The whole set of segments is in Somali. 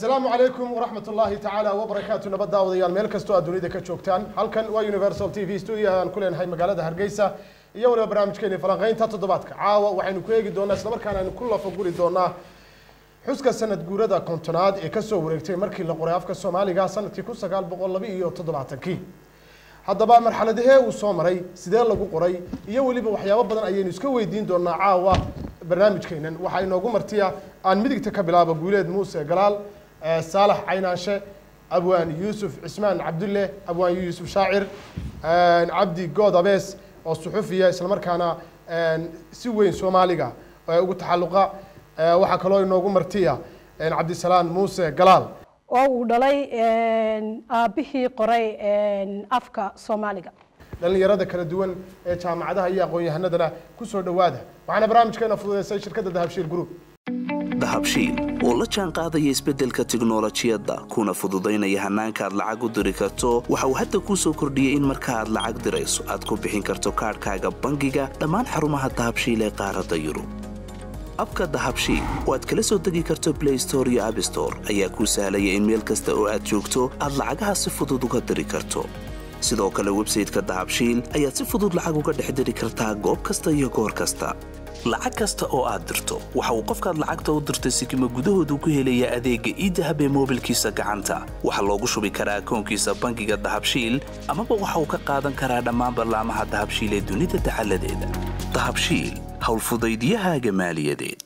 asalaamu calaykum waraxmat ullaahi tacaala wabarakaatu nabad daawadayaal meel kastoo aad dunida ka joogtaan halkan waa universal t v studio aan ku leenahay magaalada hargeysa iyo waliba barnaamijkeeni falanqeynta toddobaadka caawa waxaynu ku eegi doonaa islamarkaana aynu ku lafaguri doonaa xuska sanad guurada kontonaad ee kasoo wareegtay markii la qoray afka soomaaliga sanadkii kun sagaal boqol laba iyo toddobaatankii haddaba marxaladahee uu soo maray sidee lagu qoray iyo weliba waxyaabo badan ayaynu iska weydiin doonaa caawa barnaamijkeenan waxaa inoogu martiya aan midigta ka bilaabo guuleed muuse galaal saalax caynaanshe abwaan yuusuf cismaan cabdulle abwaan yuusuf shaacir cabdi good abees oo suxufiya islamarkaana si weyn soomaaliga ugu taxalluqa waxaa kaloo inoogu martiya cabdisalaan muuse galaal oo uu dhalay aabbihii qoray afka soomaaliga dhalinyarada kala duwan ee jaamacadaha iyo aqoon-yahanadana kusoo dhowaada waxaana barnaamijkeena fududeysay shirkadda dahabshiil group dahabshiil oo la jaan qaadaya isbeddelka tiknolojiyadda kuna fududaynaya hannaanka aad lacag u diri karto waxa uu hadda kuu soo kordhiyey in marka aad lacag dirayso aad ku bixin karto kaadhkaaga bangiga dhammaan xarumaha dahabshiil ee qaaradda yurub abka dahabshiil oo aad kala soo degi karto blay store iyo abstore ayaa kuu sahlaya in meel kasta oo aad joogto aad lacagaha si fudud uga diri karto sidoo kale websayteka dahabshiil ayaad si fudud lacag uga dhex diri kartaa goob kasta iyo goor kasta lacag kasta oo aad dirto waxa uu qofkaad lacagta u dirtay sikima gudahoodu ku helaya adeegga iidahab ee moobilkiisa gacanta waxaa loogu shubi karaa akoonkiisa bangiga dahabshiil amaba waxa uu ka qaadan karaa dhammaan ballaamaha dahabshiil ee dunida dacaladeeda dahabshiil howlfudaydiyahaaga maaliyadeed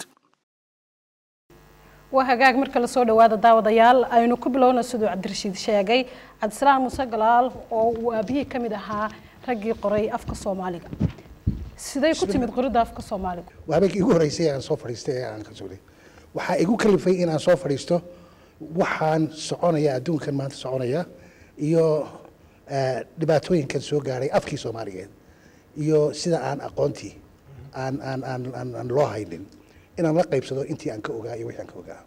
waa hagaag marka lasoo dhawaada daawadayaal aynu ku bilowna siduu cabdirashiid sheegay cabdisalaam muuse galaal oo uu aabihii ka mid ahaa raggii qoray afka soomaaliga siday ku timid qoridda afka soomaaliga waa habeenkii igu horreysay aan soo fadhiistay ee aan ka sugay waxaa igu kalifay inaan soo fadhiisto waxaan soconaya adduunkan maanta soconaya iyo dhibaatooyinkan soo gaadhay afkii soomaaligeed iyo sida aan aqoontii aan aan aan aan aan loo haynin inaan la qaybsado intii aan ka ogaa iyo wixii aan ka ogaa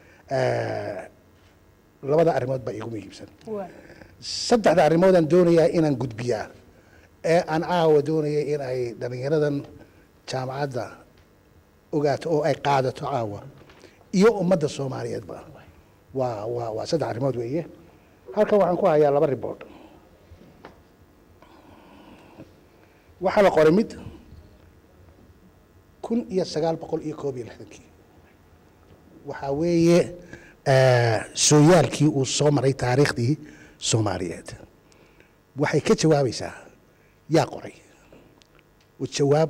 labada arrimood baa iigu muhiimsan saddexda arrimoodaan doonayaa inaan gudbiyaa ee aan caawa doonaya in ay dhallinyaradan jaamacadda ogaato oo ay qaadato caawa iyo ummadda soomaaliyeedba waa waa waa saddex arrimood weeye halkan waxaan ku hayaa laba ribood waxaa la qoray mid kun iyo sagaal boqol iyo koob iyo lixdankii waxaa weeye sooyaalkii uu soo maray taariikhdii soomaaliyeed waxay ka jawaabaysaa yaa qoray oo jawaab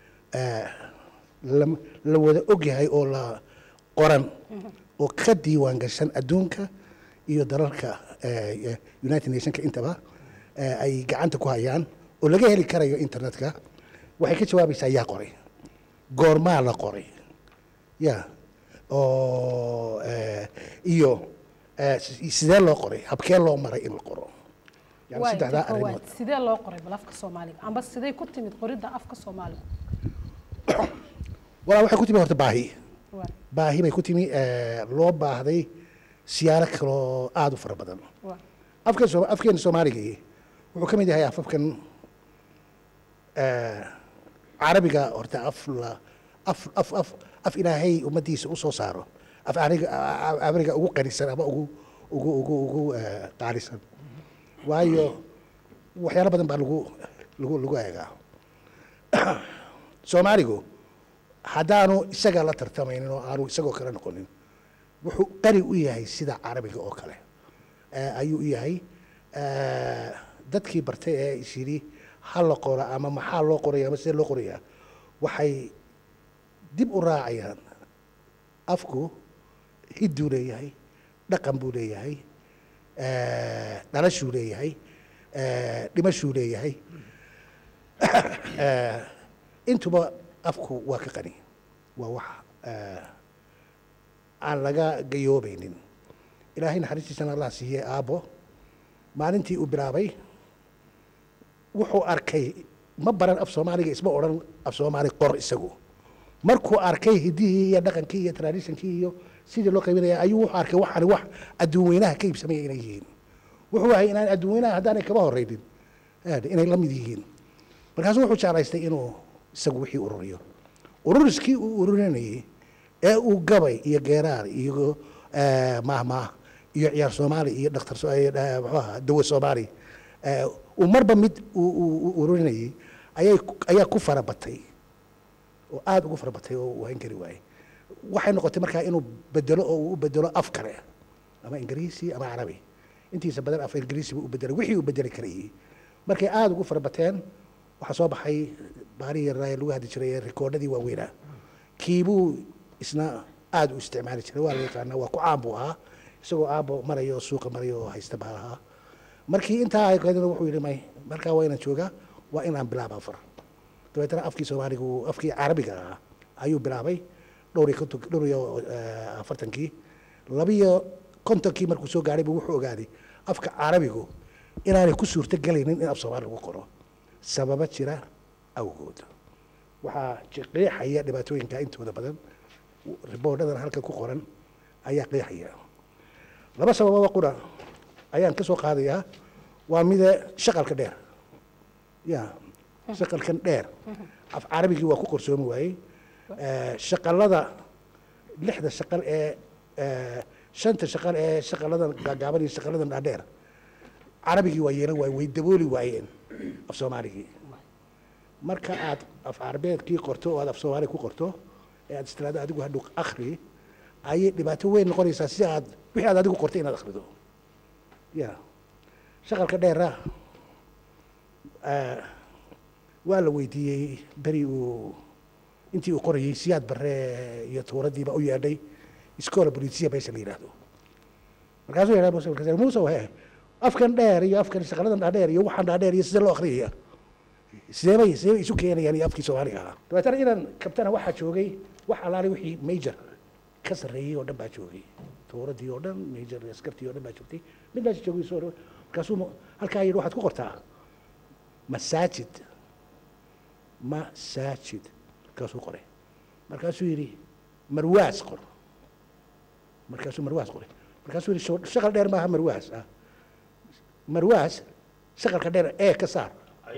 la wada ogyahay oo la qoran oo ka diiwaan gashan adduunka iyo dalalka united nationka intaba ay gacanta ku hayaan oo laga heli karayo internetka waxay ka jawaabaysaa yaa qoray goormaa la qoray ya oo iyo sidee loo qoray habkee loo maray in la qoro yani saddexdaa arrimood sidee loo qoray bal afka soomaaliga amba siday ku timid qoridda afka soomaaliga walaa waxay ku timi horta baahi baahi bay ku timi loo baahday siyaaro kaloo aada u fara badan afkan soo afkeena soomaaligii wuxuu ka mid yahay afafkan carabiga horta af la af af af af ilaahay ummaddiisa u soo saaro af aniga abriga ugu qanisan ama ugu ugu ugu ugu qaalisan waayo waxyaalo badan baa lagu lagu lagu eegaa soomaaligu haddaanu isaga la tartamaynin oo aanu isagoo kale noqonin wuxuu qani u yahay sida carabiga oo kale ayuu u yahay dadkii bartay ee is yidhi ha la qora ama maxaa loo qoraya ama sidee loo qorayaa waxay dib u raacayaan afku hidduu leeyahay dhaqan buu leeyahay dhalashuu leeyahay dhimashuu leeyahay intuba afku waa ka qani waa wax aan laga gayoobaynin ilaahay naxariistiisana allah siiyey aabbo maalintii uu bilaabay wuxuu arkay ma baran af soomaaliga isma odhan af soomaali qor isagu markuu arkay hiddihii iyo dhaqankii iyo traditionkii iyo sidii loo qaybinaya ayuu wuxuu arkay waxaani wax adduun weynaha ka iibsamaya inay yihiin wuxuu ahay inaan adduun weynaha haddaanay kaba horreynin inay la mid yihiin markaasuu wuxuu jeclaystay inuu isagu wixii ururiyo ururiskii uu ururinayay ee uu gabay iyo geeraar iyo eh, maahmaah iyo ciyaar soomaali iyo dhakhtar so- eh, eh, muxuu ahaa dawo soomaali eh, uu marba mid uu- uu uu ururinayay ayay ku- ayaa ku farabatay oo aada ugu farabatay oo uu hayn kari waayey waxay noqotay markaa inuu bedelo oo uu u bedelo af kale ama ingiriisi ama carabi intiisa badan af ingiriisi buu u bedelay wixii uu bedeli karayay markay aada ugu farabateen waxaa soo baxay baarihii yaraa ee lagu hadli jiray ee rikoodhadii waaweynaa kiibuu isna aada u isticmaali jiray waa la yaqaanaa waa ku caan buu ahaa isagoo aabo maraya oo suuqa maraya oo haysta baa lahaa markii intaa ay qaadina wuxuu yidhi may markaa waa inaan joogaa waa inaan bilaaba afar dabeetana afkii soomaaliga uu afkii carabiga ahaa ayuu bilaabay dhowr iyo konton dhowr iyo eh, afartankii labiyo kontonkii markuu soo gaadhay buu wuxuu ogaaday afka carabigu inaanay ku suurto gelaynin in af soomaali lagu qoro sababa jira awgood waxaa ji- qeexaya dhibaatooyinka intooda badan riboodhadan halka ku qoran ayaa qeexaya laba sabababa qura ayaan ka soo qaadayaa waa mida shaqalka dheer ya shaqalkan dheer af carabigii waa ku qorsoomi waayey Eh, shaqalada lixda shaqal ee eh, shanta shaqal ee shaqaladan gaagaaban iyo shaqaladan dhaadheer carabigii waa yeelan waayeen way dabooli waayeen af soomaaligii marka aad af carabeedkii qorto oo aad af soomaali ku qorto ee aad istiraado adigu hadhow akhri ayay dhibaato weyn noqonaysaa si aad wixii aad adigu qortay inaad akhrido ya shaqalka dheera eh, waa la weydiiyey beri uu intii uu qorayey siyaad barre iyo tuuradiiba u yeedhay iskoola bolisiya meesha la yidhaahdo markaasuu yidhaha muuse markaas muuse he afkan dheer iyo afkan shaqaladan dhaadheer iyo waxaan dhaadheer iyo sidee loo akhriyaya sidee bay sidee bay isu keenayaan iyo afkii soomaaliga ahaa dabeetana inaan kabtana waxaa joogay wax alaali wixii major ka sarreeyey oo dhan baa joogay tuuradii oo dhan major askartii oo dhan baa joogtay mid meesha joogay soo dhaw markaasuu mu- halkaa yidhi waxaad ku qortaa masaajid masaajid markaasuu qoray markaasuu yidhi marwaas qor markaasuu marwaas qoray markaasuu yidhi "Sho- shaqal dheer maaha marwaas ah marwaas shaqalka dheer ee ka saar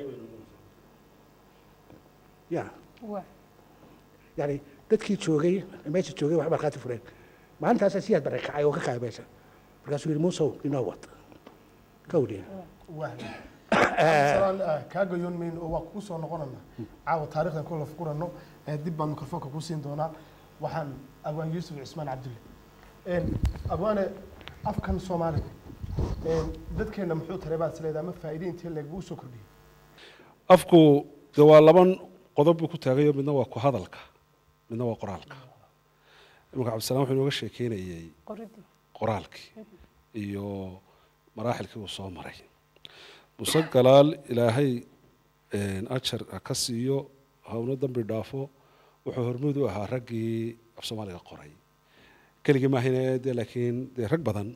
ya waa yani dadkii joogay meesha joogay wax markhaati fureen maalintaasaa siyaad bare kacay oo ka kacay meesha markaasuu yidhi muusow inoo wad kawdhi wahdi cabdisalaan ah, kaaga yoonmayn oo waa kugu soo noqonana caawa taarikhdan kula fukurano ee dib baan mikrofoonka kuu siin doonaa waxaan abwaan yuusuf cismaan cabdulle Een, abwaane afkan soomaaliga een, dadkeenna muxuu taray baad isleedahay ama faa'iide intee leeg uu soo kordhiyey afku de waa laban qodob buu ku taagayo midna waa ku hadalka midna waa qoraalka imanka cabdisalaan wuxuu inooga sheekeynayey qoridii qoraalkii iyo maraaxilkii uu soo maray muse galaal ilaahay een, ajar ha ka siiyo hawno dambi dhaafo wuxuu hormuud u ahaa raggii af soomaaliga qoray keligii maahine de laakiin dee rag badan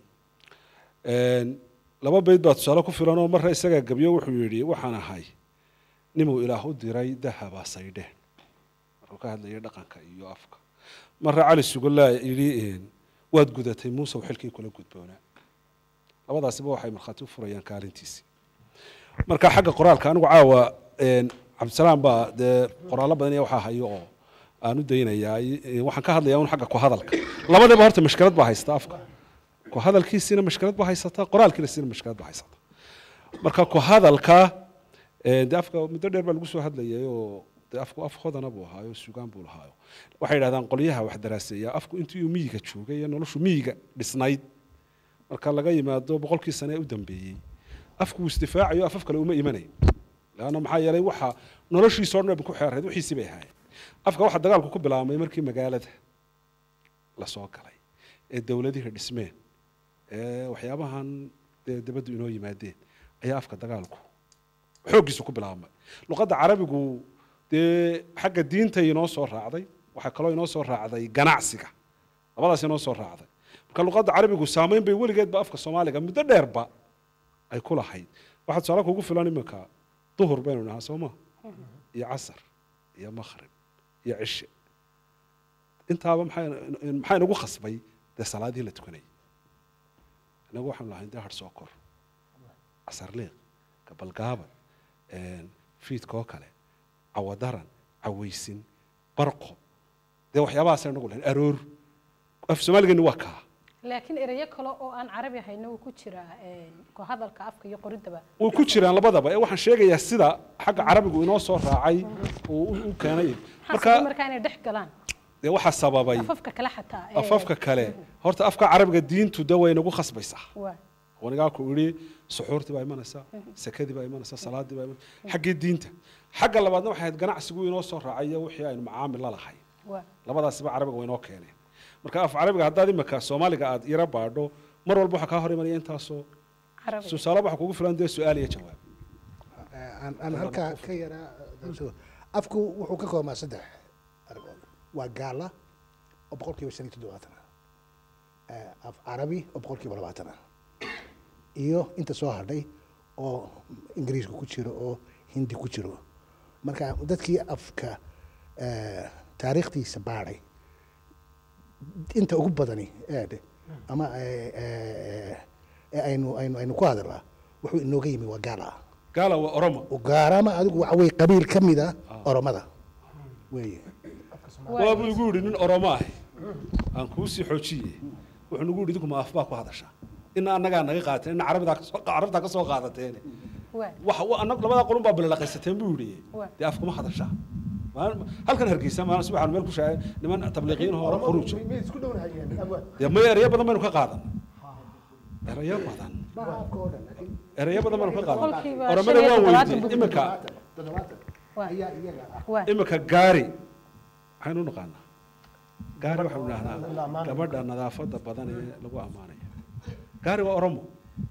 Een, laba bayd baa tusaale ku filan oo marra isagaa gebyo wuxuu yidhi waxaan ahay nimuu ilaah u diray dahaba saydheen markuu ka hadlayay dhaqanka iyo afka marra cali sugolaa yidhi een, waad gudatay muusew xilkii kula gudboonaa labadaasiba waxay markhaati u furayaan kaalintiisii marka xagga qoraalka anigu caawa een, cabdisalaam baa dee qoraallo badan iyo waxaa hayo oo aan u daynayaa i- waxaan ka hadlayaa un xagga ku hadalka labadaba horta mashkilad baa haysta afka ku hadalkiisiina mashkilad baa haysata qoraalkiisina mashkilad baa haysata marka ku hadalka ee, dee afka muddo dheer baa lagu soo hadlayay oo dee afku af hodana buu ahaayo sugaan buu lahaayo waxay yidhahdaan qolyaha wax daraaseeya afku intii uu miyiga joogay iyo noloshu miyiga dhisnayd marka laga yimaado boqolkii sane ee u dambeeyey afku uu isdifaacayo afaf kale uma imanayn leanna maxaa yeelay waxa noloshiisoo dhan ku xeerayd wixiisii bay ahaayeen afka waxa dagaalku ku bilaabmay markii magaalada la soo galay ee dowladihii dhismeen ee waxyaabahan dee dibaddu inoo yimaadeen ayaa afka dagaalku xooggiisu ku bilaabmay luqadda carabigu dee xagga diinta inoo soo raacday waxaa kaloo inoo soo raacday ganacsiga labadaas inoo soo raacday marka luqadda carabigu saameyn bay weligeedba afka soomaaliga muddo dheerba ay ku lahayd waxaa tusaale kugu filan iminka duhur baynu nahaa soo ma iyo casar iyo makhrib iyo cishe intaaba maxaa maxaa inagu khasbay dee salaadihii la tukanayay inagu waxaanu lahayn dee harsoo kor casarliiq gabalgaaban fiidkoo kale cawadaran cawaysin barqo dee waxyaabahaas inagu lahayn aroor af soomaaligeeni waa kaa laakiin erayo kale oo aan carabi hayna wuu ku jiraa een, ku hadalka afka iyo qoridaba way ku jiraan labadaba ee waxaan sheegayaa sida xagga carabigu inoo soo raacay uu u- u keenay maxaa sababa marka markaa inay dhex galaan dee waxaa sababay afafka kale xataa ee, afafka kale horta afka carabiga diintu de way nagu khasbaysaa waa wanigaa ku idhi suxuurtii baa imanaysaa sakadii baa imanaysaa salaadii baa imanaysaa xaggii diinta xagga labaadna waxay ahayd ganacsigu inoo soo raacay iyo wixii aynu macaamil la lahay waa labadaasiba carabiga way inoo keeneen marka af carabiga haddaad imika soomaaliga aad yara baadho mar walba waxaa kaa hor imanaya intaasoo carabi tusaale waxa kugu filan dee su-aal iyo jawaab aan aan halkaa ka yaraa afku wuxuu ka koobmaa saddex arrimood waa gaala oo boqolkiiba shan iyo toddobaatan ah af carabi oo boqolkiiba labaatan ah iyo inta soo hadhay oo ingiriiska ku jiro oo hindi ku jiro marka dadkii afka eh, taariikhdiisa baadhay inta ugu badani eedhe ama eh, eh, eh, aynu aynu aynu ku hadalnaa wuxuu inooga yimi waa gaala ah gaala waa oromo ugaarama adigu waxa weye qabiil ka mid a oromada weeye waabuu igu yidhi nin oromo ahi aan kuu sii xoojiye wuxuu nagu yidhi idinku ma afbaa ku hadashaa ina annagaa naga qaateen ina carabidaa kasoo carabtaa ka soo qaadateene waa waxa wa- anag labadaa qolun baa bilalaqaysateen buu yidhi Waa. dee afkuma hadashaa Maalin- halkan hargeysa maalin subaxaan meel ku shaacay niman tabliiqiin hore khuruuj miyay isku dhownahayen amwaan dee may erayo badan baynu ka qaadan erayo badan erayo badan baynu ka qaadan Boqolkiiba oromada shan iyo waan toddobaatan weydiiyey buu imika waa ayaa iyaga ah waa imika gaari maxaynu u naqaanaa gaari waxaynu idhahnaa gabadha nadaafada badan ee lagu ammaanaya gaari waa oromo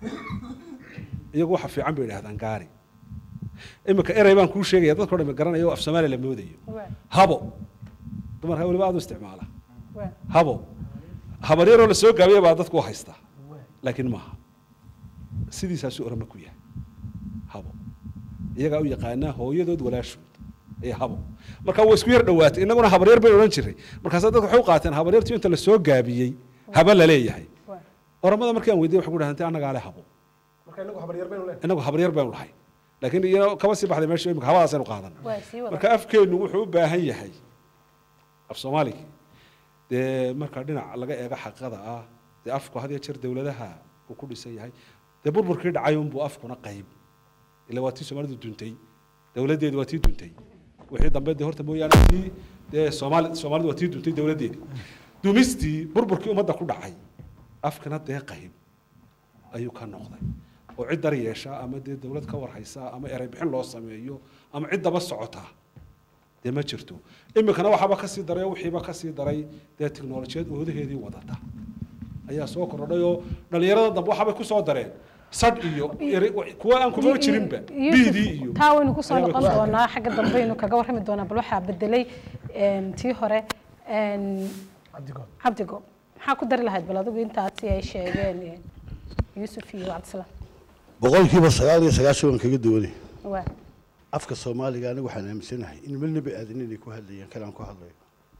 iyagu waxa fiican bay idhahdaan gaari imika erey baan kuu sheegaya dadka o dhan garanaya oo af soomaaliya la moodayo waa habo dumarka weliba aad u isticmaala waa habo habaryaroo lasoo gaabiya baa dadku u haysta laakiin maaha sidiisaasuu orama ku yahay habo iyagaa u yaqaanaa hooyadood walaashood ee habo marka waa isku yar dhowaatay innaguna habaryar baynu odhan jiray markaasa dadka waxay u qaateen habaryartii inta lasoo gaabiyey haba la leeyahay waa oramada markii aan weydiiyey waxay ku dhahan annagaa le habo marka inagu habaryar baynu leenahay inagu habaryar baynu lahay laakiin iyana kaba sii baxday meesha imika habadaasaynu qaadan waa sii wada marka afkeennu wuxuu u baahan yahay af soomaaliga dee marka dhinac laga eego xaqada ah dee afku had iyo jeer dowladaha uu ku dhisan yahay dee burburkii dhacay unbuu afkuna qayb ila waa tii soomaalidu duntay dowladdeedu waa tii duntay wixii dambe dee horta mooyaane tii dee soomaali soomaalidu waa tii duntay dowladdeedi dumistii burburkii ummadda ku dhacay afkana dee qayb ayuu ka noqday oo cid dar yeesha ama dee dowlad ka warhaysa ama erey bixin loo sameeyo ama cid daba socota dee ma jirto iminkana waxaaba kasii daray oo wixiiba kasii daray dee tiknolojiyad oodaheedii wadata ayaa soo kordhay oo dhalinyarada dambe waxaabay kusoo dareen sadh iyo eri- kuwa aan kuma jirinba biidii iyo taa waynu kusoo ayaabay noqon kusoo doonaa xagga dambe aynu kaga warrami doonaa bal waxaa bedelay een, tii hore een, cabdigood cabdigo maxaa ku dari lahayd bal adigu intaasi ay sheegeen een, yuusuf iyo cabdisalaam boqolkiiba sagaal iyo sagaashan waan kaga duwanay waa afka soomaaliga aniga waxaan aaminsanahay in meel nebi aadan inay ku hadlayaan kalaan ku hadlayo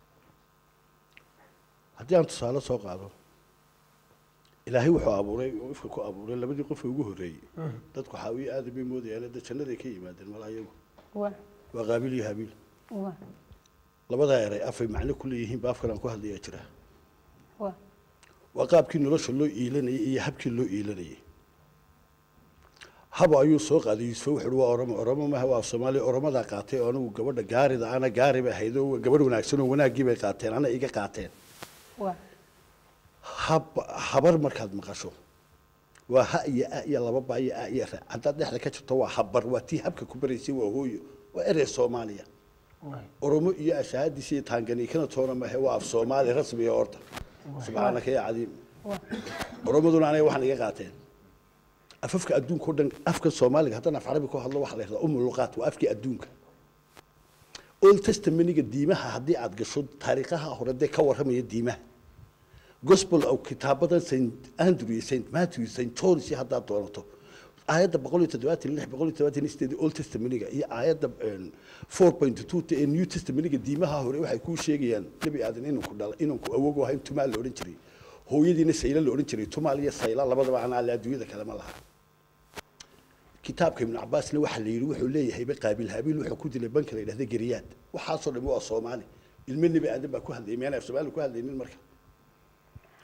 haddii aan tusaale soo qaado ilaahay wuxuu abuuray oo ifka ku abuuray labadii qof ee ugu horreeyey dadku xaawiye aadan bay moodayaan dee jannaday ka yimaadeen mala iyagu waa waa qaabiil iyo habiil waa labadaa eray afay macno ku leeyihiin ba afkalaan ku hadlayaa jira waa waa qaabkii nolosha loo iilanayay iyo habkii loo iilanayay habo ayuu soo qaaday yuusuf wuxuu uhi waa oromo oromo maaha waa soomaaliya oromadaa qaatay oo anigu gabadha gaarida ana gaari bay ahayd oo gabadh wanaagsan oo wanaaggii bay qaateen ana iga qaateen waa hab habar markaad maqasho waa ha iyo a iyo laba ba iyo a iyo ra haddaad dhexda ka jirto waa habar waa tii habka ku baraysay waa hooyo waa erey soomaaliya oromo iyo ashahaadiisa iyo taanganiikana toona maahe waa af soomaali rasmiga horta subxaanaka ya cadiim waa oromaduna aniga waxaan iga qaateen afafka adduunka o dhan afka soomaaliga haddaan af carabi ku hadlo waxaa la yidhahdaa umu luqaat waa afkii adduunka old testamaniga diimaha haddii aad gasho taariikhaha hore dee ka warramaya diimaha gospel oo kitaabadan st andrew iyo st matthew iyo st john iyo haddaad doonato aayadda boqol iyo toddobaatan iyo lix boqol iyo toddobaatan iyo sideed old testamaniga iyo aayadda four point two ee new testamaniga diimaha hore waxay kuu sheegayaan nebi aadan inanku dhala inanku awogu ahayn tumaal la odhan jiray hooyadiina sayla la odhan jiray tumaal iyo sayla labadaba aan alle adduunyada kale ma laha kitaabka ibnu cabaasna waxaa la yidhi wuxuu leeyahayba qaabiil habiil wuxuu ku dilay banka la yidhahda geriyaad waxaasoo dhan waa soomaali ilmo nebi aadan baa ku hadlayay miyaan af soomaali ku hadlaynin marka marka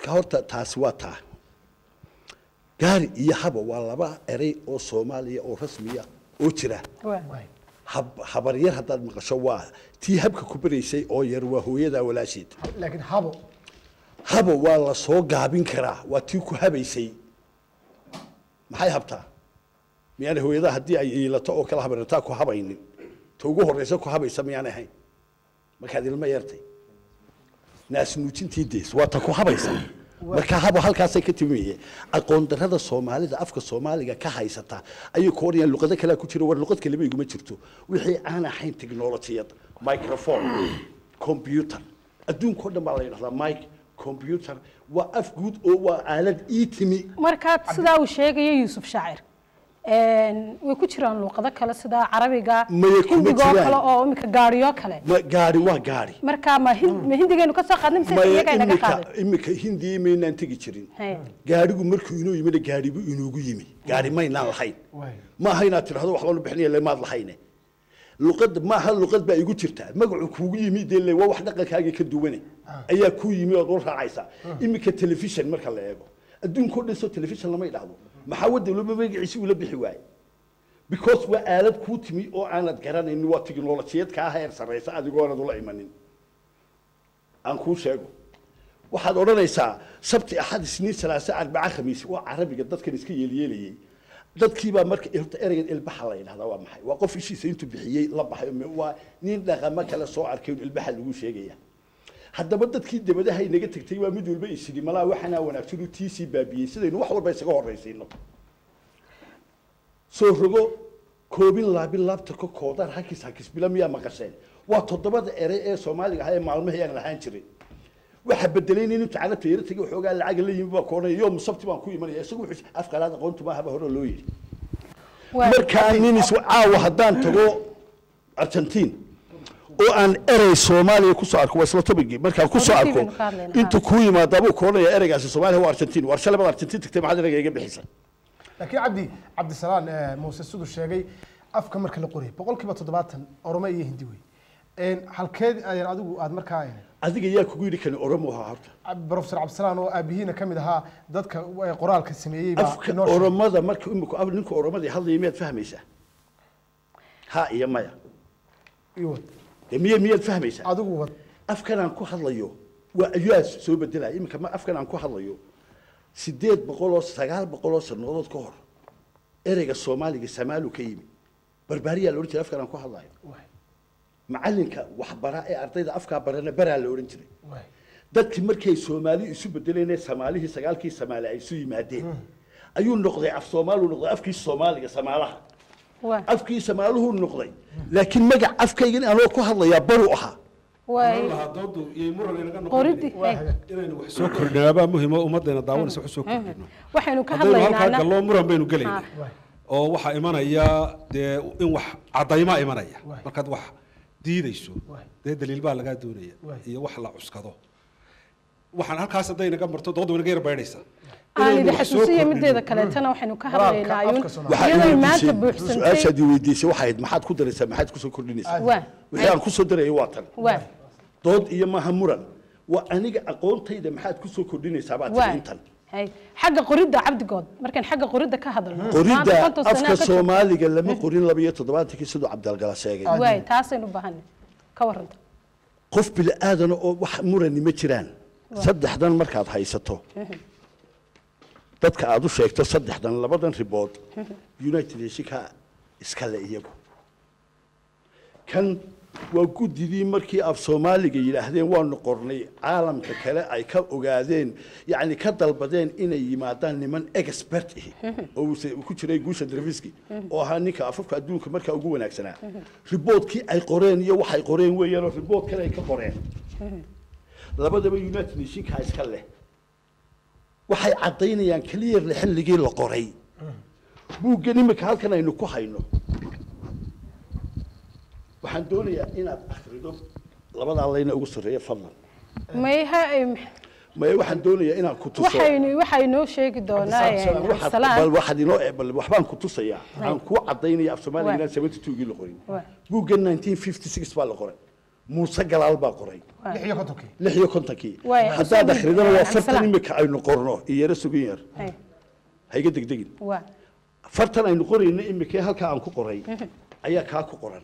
marka horta taasi waa taa gaari iyo haba waa laba erey oo soomaaliya oo rasmiya oo jira waa hab- habaryar haddaad maqasho waa tii habka ku baraysay oo yar waa hooyadaa walaasheed laakiin habo haba waa la soo gaabin karaa waa tii ku habaysay maxay habtaa miyaana hooyadaha haddii ay iilato oo kala habarnataa ku habaynin ta ugu horreysa ku habaysa miyaanay ahayn markaad ilmo yartay naasnuujintii dees waa ta ku habaysa marka habo halkaasay ka timiye aqoon darada soomaalida afka soomaaliga ka haysata ayay ku orayaan luqado kalea ku jira war luqad kaleba iguma jirto wixii aan ahayn technologiyad microphone computer adduunkao dhan baa la yidhahdaa mike computer waa af guud oo waa aalad ii timi markaad sidaa uu sheegaya yuusuf shaacir een, way ku jiraan luuqado kale sida carabiga Maya kuma hindiga oo jiraan. kale oo imika gaariyo kale ma gaari waa gaari marka ma hin- ma hindigeenu ka soo qaadnay mise maya iyaga inaga imika qaaday imika hindiya maynaan tegi jirin Haya. gaarigu markuu inoo yimina gaaribu inuugu yimi gaari maynaan lahayn Waay. ma aha inaad tidhahdo waxbaa lu bixinaya le maad lahayne luqad maaha luqad baa igu jirtaa magacu kuugu yimi dee le waa wax dhaqankaagii ka duwane ayaa kuu yimi ood u raacaysaa imika telefishon marka la eego adduunkao dhan soo telefishon lama idhahdo maxaa wadawlaba magaciisi ula bixi waaye because waa aalad kuu timi oo aanad garanaynin waa tiknolojiyad kaa heer sarraysa adigoonad ula imanin aan kuu sheego waxaad odhanaysaa sabti axad isniin salaase arbaca khamiis waa carabiga dadkan iska yeelyeelayey dadkiibaa marka horta ereygan ilbaxa la yidhahdaa waa maxay waa qof ishiisa intuu bixiyey la baxay me- waa nin dhaqamo kale soo arkay un ilbaxa lagu sheegaya haddaba dadkii dabadaha inaga tegtay waa mid walba isidhi malaa waxaanaa wanaagsan uu tiisii baabiyey sidaynu wax walba isaga horraysiino soo rogo koobin laabin laabtarka koodaan hakis hakisbila miyaa maqasheen waa toddobada erey ee soomaaliga ahaa ee maalmihii aan lahaan jirin waxa bedelay nin intuu carabta yara tegay waxoogaa lacaga la yimi baa koonaya yoom sabti baan ku imanaya isagu wuxuu afqalaad aqoontu maahaba hore loo yidhi Waa- markaa nin is caawa haddaan tago argentiin oo aan erey soomaaliya kusoo arko waa isla tobigii markaan kusoo Runtii arko baynu ka hadlaynaa. intuu kuu yimaada buu koonaya ereygaasi soomaaliya waa argentiin war shalay baad argentiin tagtay maxaad ereyga iga bixisa laakiin cabdi cabdisalaan eh, muuse siduu sheegay afka marka la qorayay boqolkiiba toddobaatan oromo iyo hindi wey Een, halkeed ayaan adigu aad markaa een, adiga yaa kugu yidhi kani oromo ahaa horta Cab- professor cabdisalaan oo aabihiina ka mid ahaa dadka eh, qoraalka sameeyey baa afka inoo sheegay. oromada marka imika af- ninka oromadii hadlaya miyaad fahmaysaa ha iyo maya Iyo wad. dee miya miyaad fahmaysaa adigu wad afkan aan ku hadlayo waa ayaa soo bedelaya iminka ma afkan aan ku hadlayo sideed boqol oo sagaal boqol oo sannadood ka hor ereyga soomaaliga samaalu ka yimi barbaariyaa la odhan jiray afkan aan ku hadlayo Waay, macalinka waxbara ee ardayda afkaa barana baraa la odhan jiray waay. dadkii markay soomaali isu bedeleen ee soomaalihii sagaalkii soomaali ay isu yimaadeen ayuu noqday af soomaaliu noqday afkii soomaaliga samaalaha waa- afkii somaaluhu noqday laakiin magac afkaygan anoo ku hadlayaa baru ahaa waay- doodu iyo muran inaga qoridii Waa hey, hagaag. inaynu wax soo kordhinaabaa muhima ummaddeena daawanaysa wax soo kordhino waxaynu ka haddaynu halkaa hadlaynaana galloo muran baynu gelaynaa Waay. oo waxaa imanaya dee in wax caddaymaa imanaya Waay. markaad wax diidayso Waay. dee daliil baa lagaa doonaya Waay. iyo wax la cuskado waxaan halkaas hadday naga marto doodda way naga yar baydhaysaa aan Inaynu idin wax soo xasuusiya kordhino. mideeda kaleetana waxaynu ka Qoraalka hadlaynaa ayuun afka Soomaaliga. waxaa iyadoo ii maanta weydiisay buuxsantay su-aashaad ii weydiisay waxay ahayd maxaad ku daraysaa maxaad kusoo kordhinaysaa waa wixii aan kusoo darayay waa tan waa dood iyo maaha muran waa aniga aqoontayda maxaad kusoo kordhinaysaa baad waa tiri intan hay xagga qoridda cabdigood markaan xagga qoridda ka hadalno qoridda maanta konton sano afka ka joogto. soomaaliga lama qorin laba iyo toddobaatankii siduu cabdalgala sheegay waay taasaynu bahanay ka warranta qof bili aadana oo wax murani ma jiraan saddexdan markaad haysato dadka aad u sheegto saddexdan labadan ribood united nationka iskale iyagu kan waa guddidii markii af soomaaliga yidhaahdeen waanu qornay caalamka kale ay ka ogaadeen yacni ka dalbadeen inay yimaadaan niman expert ihi oo uuse- uu ku jiray guusha drafiski oo ahaa ninka afafka adduunka markaa ugu wanaagsanaa riboodkii ay qoreen iyo waxay qoreen weeyaanoo ribood kale ay ka qoreen labadaba united nationka iska leh waxay caddaynayaan clearly xilligii la qoray buuggan imika halkan aynu ku hayno waxaan doonayaa inaad akhrido labadaa layna ugu sarreeya fadlan may ha maya waxaan doonayaa inaan ku tuso waxaynu waxay noo sheegi doonaa Waxaad- bal cabdisalaan waxaad inoo bal waxbaan ku tusayaa aan kuu cadaynaya af soomaaliga Waa. inaan seventy two-gii la qorin Waa. buuggan nineteen fifty six baa la qoray muuse galaal baa qoray lix iyo kontonkii lix iyo kontonkii Waay, haddaad Xuseen, akhridana waa eh, fartan Cabdisalaam. imika aynu qorno iyo yaro sugan yar Hay, hayga degdegin waa fartan aynu qorayno imika halkaa aan ku qoray ayaa kaa ku qoran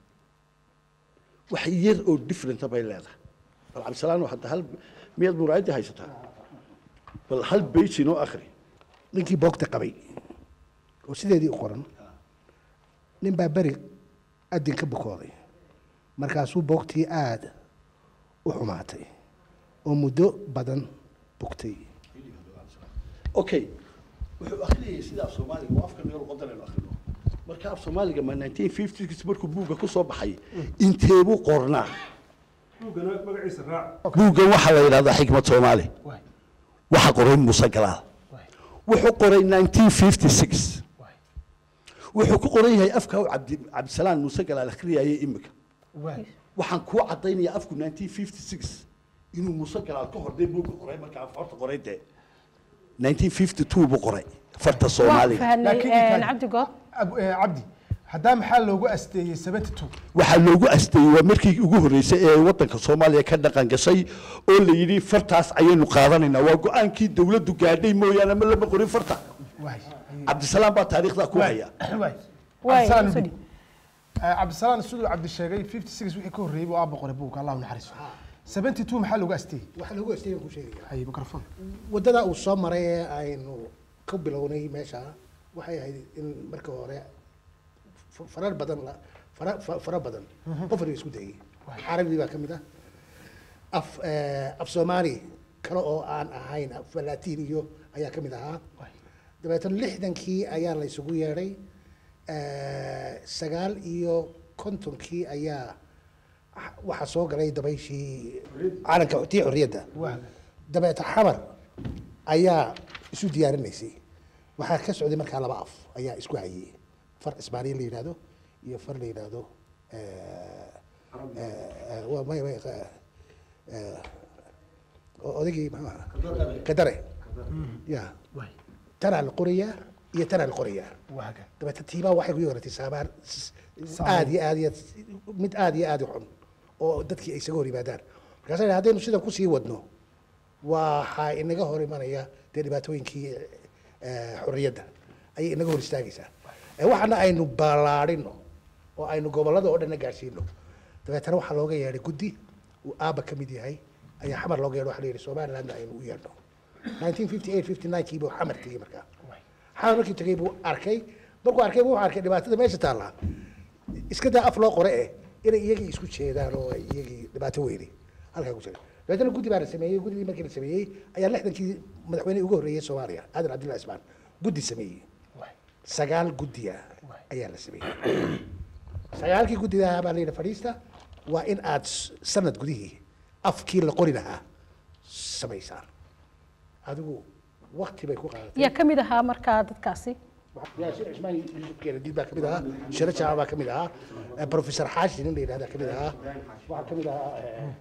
wax yar oo differenta bay leedahay bal cabdisalaan hadda hal miyaad muraayadii haysataa bal hal beyj inoo akhri ninkii boogta qabay oo sideedii u qoran nin baa beri adin ka bukooday markaasuu boogtii aada u xumaatay oo muddo badan bugtay okay wuxuu akhriyayay sida af soomaaliga oo afka meel qodan aynu akhrino marka af soomaaliga ma 1950s markuu buugga ku soo baxay inteebuu qornaa buuggan waxaa la yidhahdaa xikmad soomaali waxa qoray muuse galaal wuxuu qoray 1956 wuxuu ku qoran yahay afka uu cabdi cabdisalaan muuse galaal akhriyayay imika waxaan kuu cadaynayaa afku 1956 inuu muuse galaal ka hordhay buugga qoray markaa horta qoray dee 1952 buu qoray farta waa soomaaliga fahanay Laakiin intaan- cabdi good Ab- eh, cabdi haddaa maxaa loogu asteeyey seventy two waxaa loogu asteeyey waa markii ugu horreysay ee waddanka soomaaliya ka dhaqan gashay oo la yidhi fartaas ayaynu qaadanaynaa waa go-aankii dawladdu gaadhay mooyaane ma lama qorin farta cabdisalaam baa taariikhdaa ku haya Waay, cabdisalaan sudi. cabdisalaan siduu cabdi sheegay fifty six wixii ka horreeyey buu aabba qoray buugka allah u naxariiso seventy two maxaa loogu asteeyey waxaa lagu astay ku sheegaya hay mikrofon waddada uu soo maray ee aynu ka bilownay meesha waxay ahayd in marka hore f- farar badan la fara fa- fara badan qof la isku dayay carabi baa ka mid ah af eh, af soomaali kale oo aan ahayn af latiin iyo ayaa ka mid ahaa dabeetana lixdankii ayaa la isugu yeedhay Eh, sagaal iyo kontonkii ayaa waxaa soo galay dabayshii calanka tii xorriyadda dabeeta xamar ayaa isu diyaarinaysay waxaa ka socday markaa laba af ayaa isku hayay far isbaaniya la yidhahdo iyo far la yidhaahdo eh, eh, waa may- may- eh, eh, oo odaygii muxuu ahaa kadare ya tanaa la qorayaa iyo tanaa la qorayaa waaga dabeeta tiibaa waxay ku yeeratay saamaar s- aad iyo aad iyo mid aad iyo aad u xun oo dadkii ay isaga hor yimaadaan markaasa yidhaha haddaynu sidan kusii wadno waxaa inaga hor imanaya dee dhibaatooyinkii eh, xorriyadda ayay inaga hor istaagaysaa Eh, waxaana aynu ballaadhino oo aynu gobollada oo dhanna gaadhsiino dabeetana waxaa looga yeedhay guddi uu aabba ka mid yahay ayaa xamar looga yeedho waxa la yidhi somalilandna aynu u yeedhno 1958 59 kii buu xamar tegey markaa xamar markii tegey buu arkay markuu arkay buu wuxuu arkay dhibaatada meesha taallaa iska daa af loo qore eh inay iyagii isku jeedaan oo ay iyagii dhibaato weyne halkaa ku jira dabeetana guddi baa la sameeyey guddidii markii la sameeyey ayaa lixdankii madaxweynihii ugu horreeyey soomaaliya aadan cabdullahi ismaan guddi sameeyey sagaal guddiya ayaa la sameeyey sagaalkii guddidaha baa la yidhi fadhiista waa in aad s- sanad gudihii afkii la qori lahaa samaysaan adigu wakti bay ku qaadatay yaa ka mid ahaa markaa dadkaasi yaasiin cismaan yuusuf keenadiid baa ka mid ahaa shiro jaaca baa ka mid ahaa eh, professor xaashi nin la yidhahdaa ka mid ahaa waxaa ka mid ahaa eh,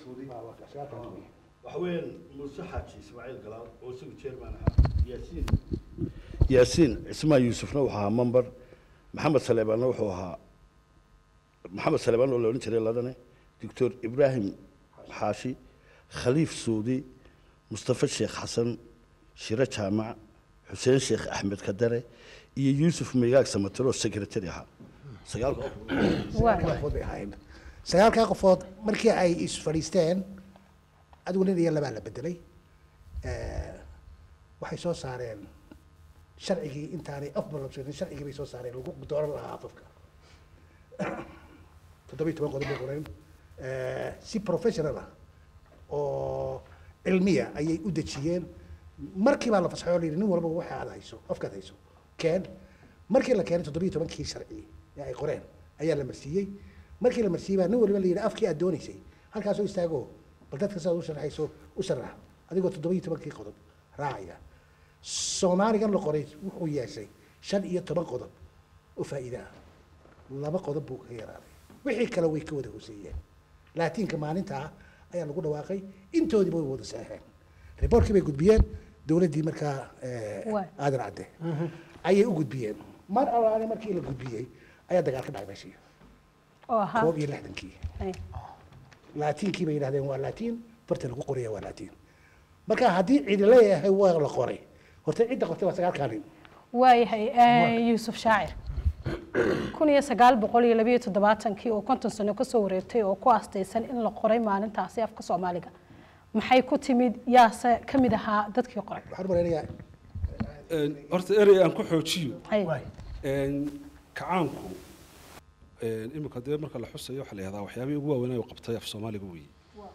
waxa weeyaan muuse xaaji ismaaciil galaal oo isagu chairman ahaa yaasiin yaasiin cismaan yuusufna wuxuu ahaa member maxamed saleebaanna wuxuu ahaa maxamed saleebaan oo la odhan jiray ladane doctor ibraahim xaashi khaliif suudi mustafa sheekh xasan shiro jaamac xuseen sheekh axmed kadare iyo yuusuf migaag samatiro oo secretary ahaa sagaalka waa qofood bay ahaayeen sagaalkaa qofood markii ay is fadhiisteen adigu nin iyo labaa la bedelay Eh, waxay soo saareen sharcigii intaanay afbalabsanin sharcigii bay soo saareen lagu dooran lahaa afafka toddobiyi toban qodob bay qoreen Eh, si professional ah oo cilmiya ayay u dejiyeen markii baa la fasaxay oo la yidhi nin walba waxa aad hayso afkaad hayso keen markii la keenay toddobiyi tobankii sharci ee ay qoreen ayaa la marsiiyey markii la marsiiyey baa nin waliba la yidhi afkii aad doonaysay halkaasoo istaago bal dadka sidaad u sharxayso u sharax adigoo toddobiyi tobankii qodob raacaya soomaaligan la qoray wuxuu yeeshay shan iyo toban qodob oo faa'iide ah laba qodob buu ka yaraaday wixii kale way ka wada hooseeyeen laatiinka maalintaa ayaa lagu dhawaaqay intoodiiba way wada saxeen riboorkii bay gudbiyeen dowladdii markaa eh, Waay. aadan cadde ayay u gudbiyeen mar allaale markii la gudbiyey ayaa dagaal ka dhacay meeshii oo ahaa koob iyo lixdankii Hay. laatiinkii bay yidhahdeen waa laatiin farta lagu qoraya waa laatiin marka haddii cidi leeyahay waa la qoray horta cidda qortay waa sagaalkaa nin waayahay eh, yuusuf shaacir kun iyo sagaal boqol iyo labayo toddobaatankii oo konton sano kasoo wareegtay oo ku aastaysan in la qoray maalintaasi afka soomaaliga maxay ku timid yaase ka mid ahaa dadkii qoray waxaan malaynayaa Een, horta erey aan ku xoojiyo Hay. een, kacaanku een, imika dee marka la xusayo waxaa la yihahdaa waxyaabihii ugu waaweynaa uu qabtay af soomaaliga weeye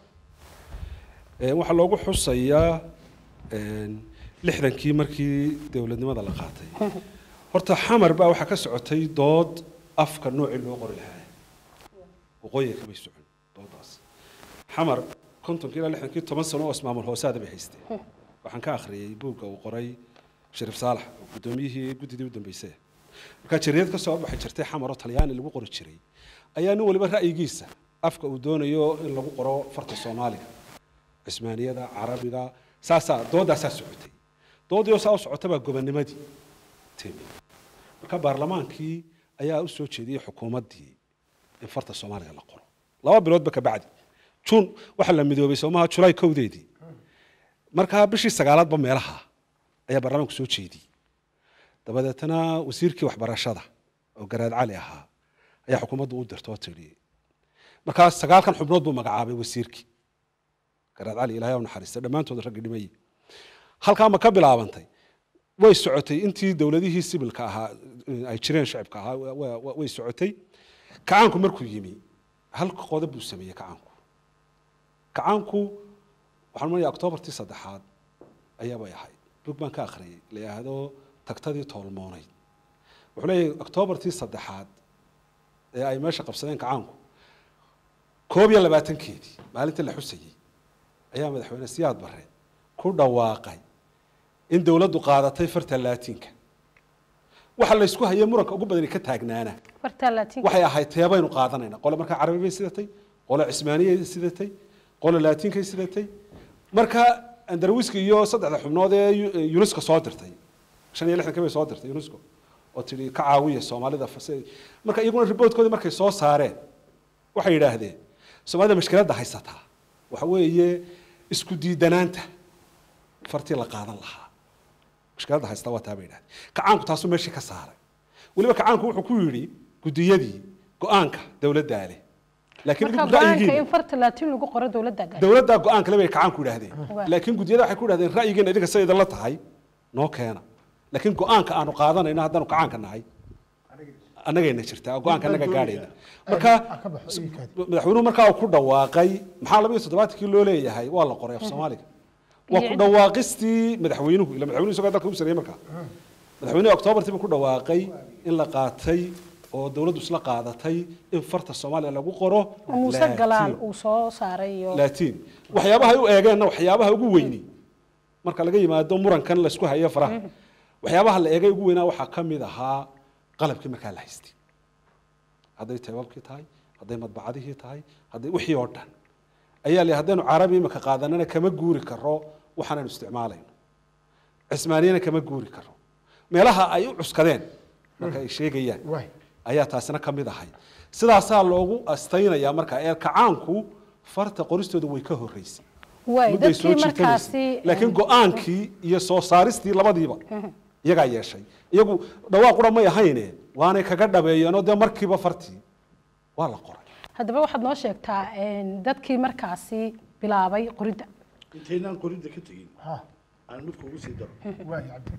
Een, waxaa loogu xusayaa een, lixdankii markii dowladnimada la qaatay horta xamar baa waxaa ka socotay dood afka noocii loo qori lahaa waqooyiga kamay socon doodaas xamar kontonkii ilaa lixdankii toban sano oo ismaamul hoosaada bay haysteen waxaan ka akhriyey buugga uu qoray shariif saalax oo guddoomiyihii guddidii u dambeysay markaa jariyad ka soo baxay jirtay xamar oo talyaani lagu qori jiray ayaa nin waliba ra'yigiisa afka uu doonayo in lagu qoro farta soomaaliga cismaaniyada carabiga saasaa doodaasaa socotay doodii oo saa u socota baa gobonimadii timi marka baarlamaankii ayaa u soo jeediyey xukuumaddii in farta soomaaliga la qoro laba biloodba ka bacdi juun waxaa la midoobay soomaha julaay kowdeedii markaa bishii sagaalaadba meelaha ayaa baarlamaanku soo jeediyey dabadeetana wasiirkii waxbarashada oo garaad cali ahaa ayaa xukuumaddu u dirta oo tidhi markaa sagaalkan xubnood buu magacaabay wasiirkii garaad cali ilaahay u naxariista dhammaantood raggi dhimayey halkaa ma ka bilaabantay way socotay intii dowladihii sibilka ahaa ay jireen shacibka ahaa wa- wa- way socotay kacaanku markuu yimi hal qodob buu sameeyey kacaanku kacaanku waxaan manayaa oktoobartii saddexaad ayaabay ahayd bug baan ka akhriyey la yidhaahdo tagtadii toolmoonayd wuxuu leeyahay oktoobartii saddexaad ee ay meesha qabsadeen kacaanku koob iyo labaatankeedii maalintii la xusayey ayaa madaxweyne siyaad barre ku dhawaaqay in dowladdu qaadatay farta laatiinka waxa la isku hayay muranka ugu badani ka taagnaana fartaa laatiin waxay ahayd teebaynu qaadanayna qole markaa carabi bay sidatay qole cismaaniyay sidatay qole laatiinkay sidatay marka andarwiski iyo saddexda xubnood ee yu- unesco soo dirtay shan iyo lixdankii bay soo dirtay unesco oo tidhi ka caawiya soomaalida fas- marka iyaguna riboodkoodii markay soo saareen waxay yidhaahdeen soomaalida mashkiladda haysataa waxa weeye isku diidanaanta fartii la qaadan lahaa mushkiladda haysta waa taa bay yidhahdeen kacaanku taasuu meeshii ka saaray weliba kacaanku wuxuu ku yidhi guddiyadii go-aanka dowladdaa leh laakiin marka idinku go-aanka ra'yigiina in farta laatiin lagu qoro dowladda gaar dowladdaa go-aan kale bay kacaanku yidhaahdeen Waa. laakiin guddiyada waxay ku yidhahdeen ra'yigiina idinka sida idinla tahay noo keena laakiin go-aanka aanu qaadanayno haddaanu kacaanka nahay annagayna jirtaa go-aanka annaga gaadhayna marka ka baxo ii kaadi. madaxweynuhu markaa uu ku dhawaaqay maxaa laba iyo toddobaatankii loo leeyahay waa la qoray af soomaaliga waa ku dhawaaqistii madaxweynuhu ila madaxweynuhu isagoo dalka u sareeyey markaa madaxweynuhu oktoobartii buu ku dhawaaqay in la qaatay oo dowladdu isla qaadatay in farta soomaaliya lagu qoro muuse laatiin. galaal uu soo saaray iyo laatiin waxyaabaha ay u eegeenna waxyaabaha ugu weyni marka laga yimaado murankan laysku hayo faraha waxyaabaha la eegay ugu weynaa waxaa ka mid ahaa qalabkii markaa la haystay hadday teebabkii tahay hadday madbacadihii tahay hadday wixii oo dhan ayaa le haddaynu carabi imika qaadanana kama guuri karo waxaanaynu isticmaalayno cismaaniyana kama guuri karo meelaha ay u cuskadeen marka ay sheegayaan Waay. ayaa taasina ka mid ahay sidaasaa loogu astaynayaa marka ee kacaanku farta qoristooda way ka horreysay waay mudday soo dadkii markaasi jiitamaysay laakiin go-aankii iyo soo saaristii labadiiba iyagaa yeeshay iyagu dhawaaqura may ahayne waanay kaga dhabeeyeenoo dee markiiba fartii waa la qoray haddaba waxaad noo sheegtaa een, dadkii markaasi bilaabay qoridda intaynaan qoridda ka tegin Ha, aan midka ugu sii daro waay cabdi.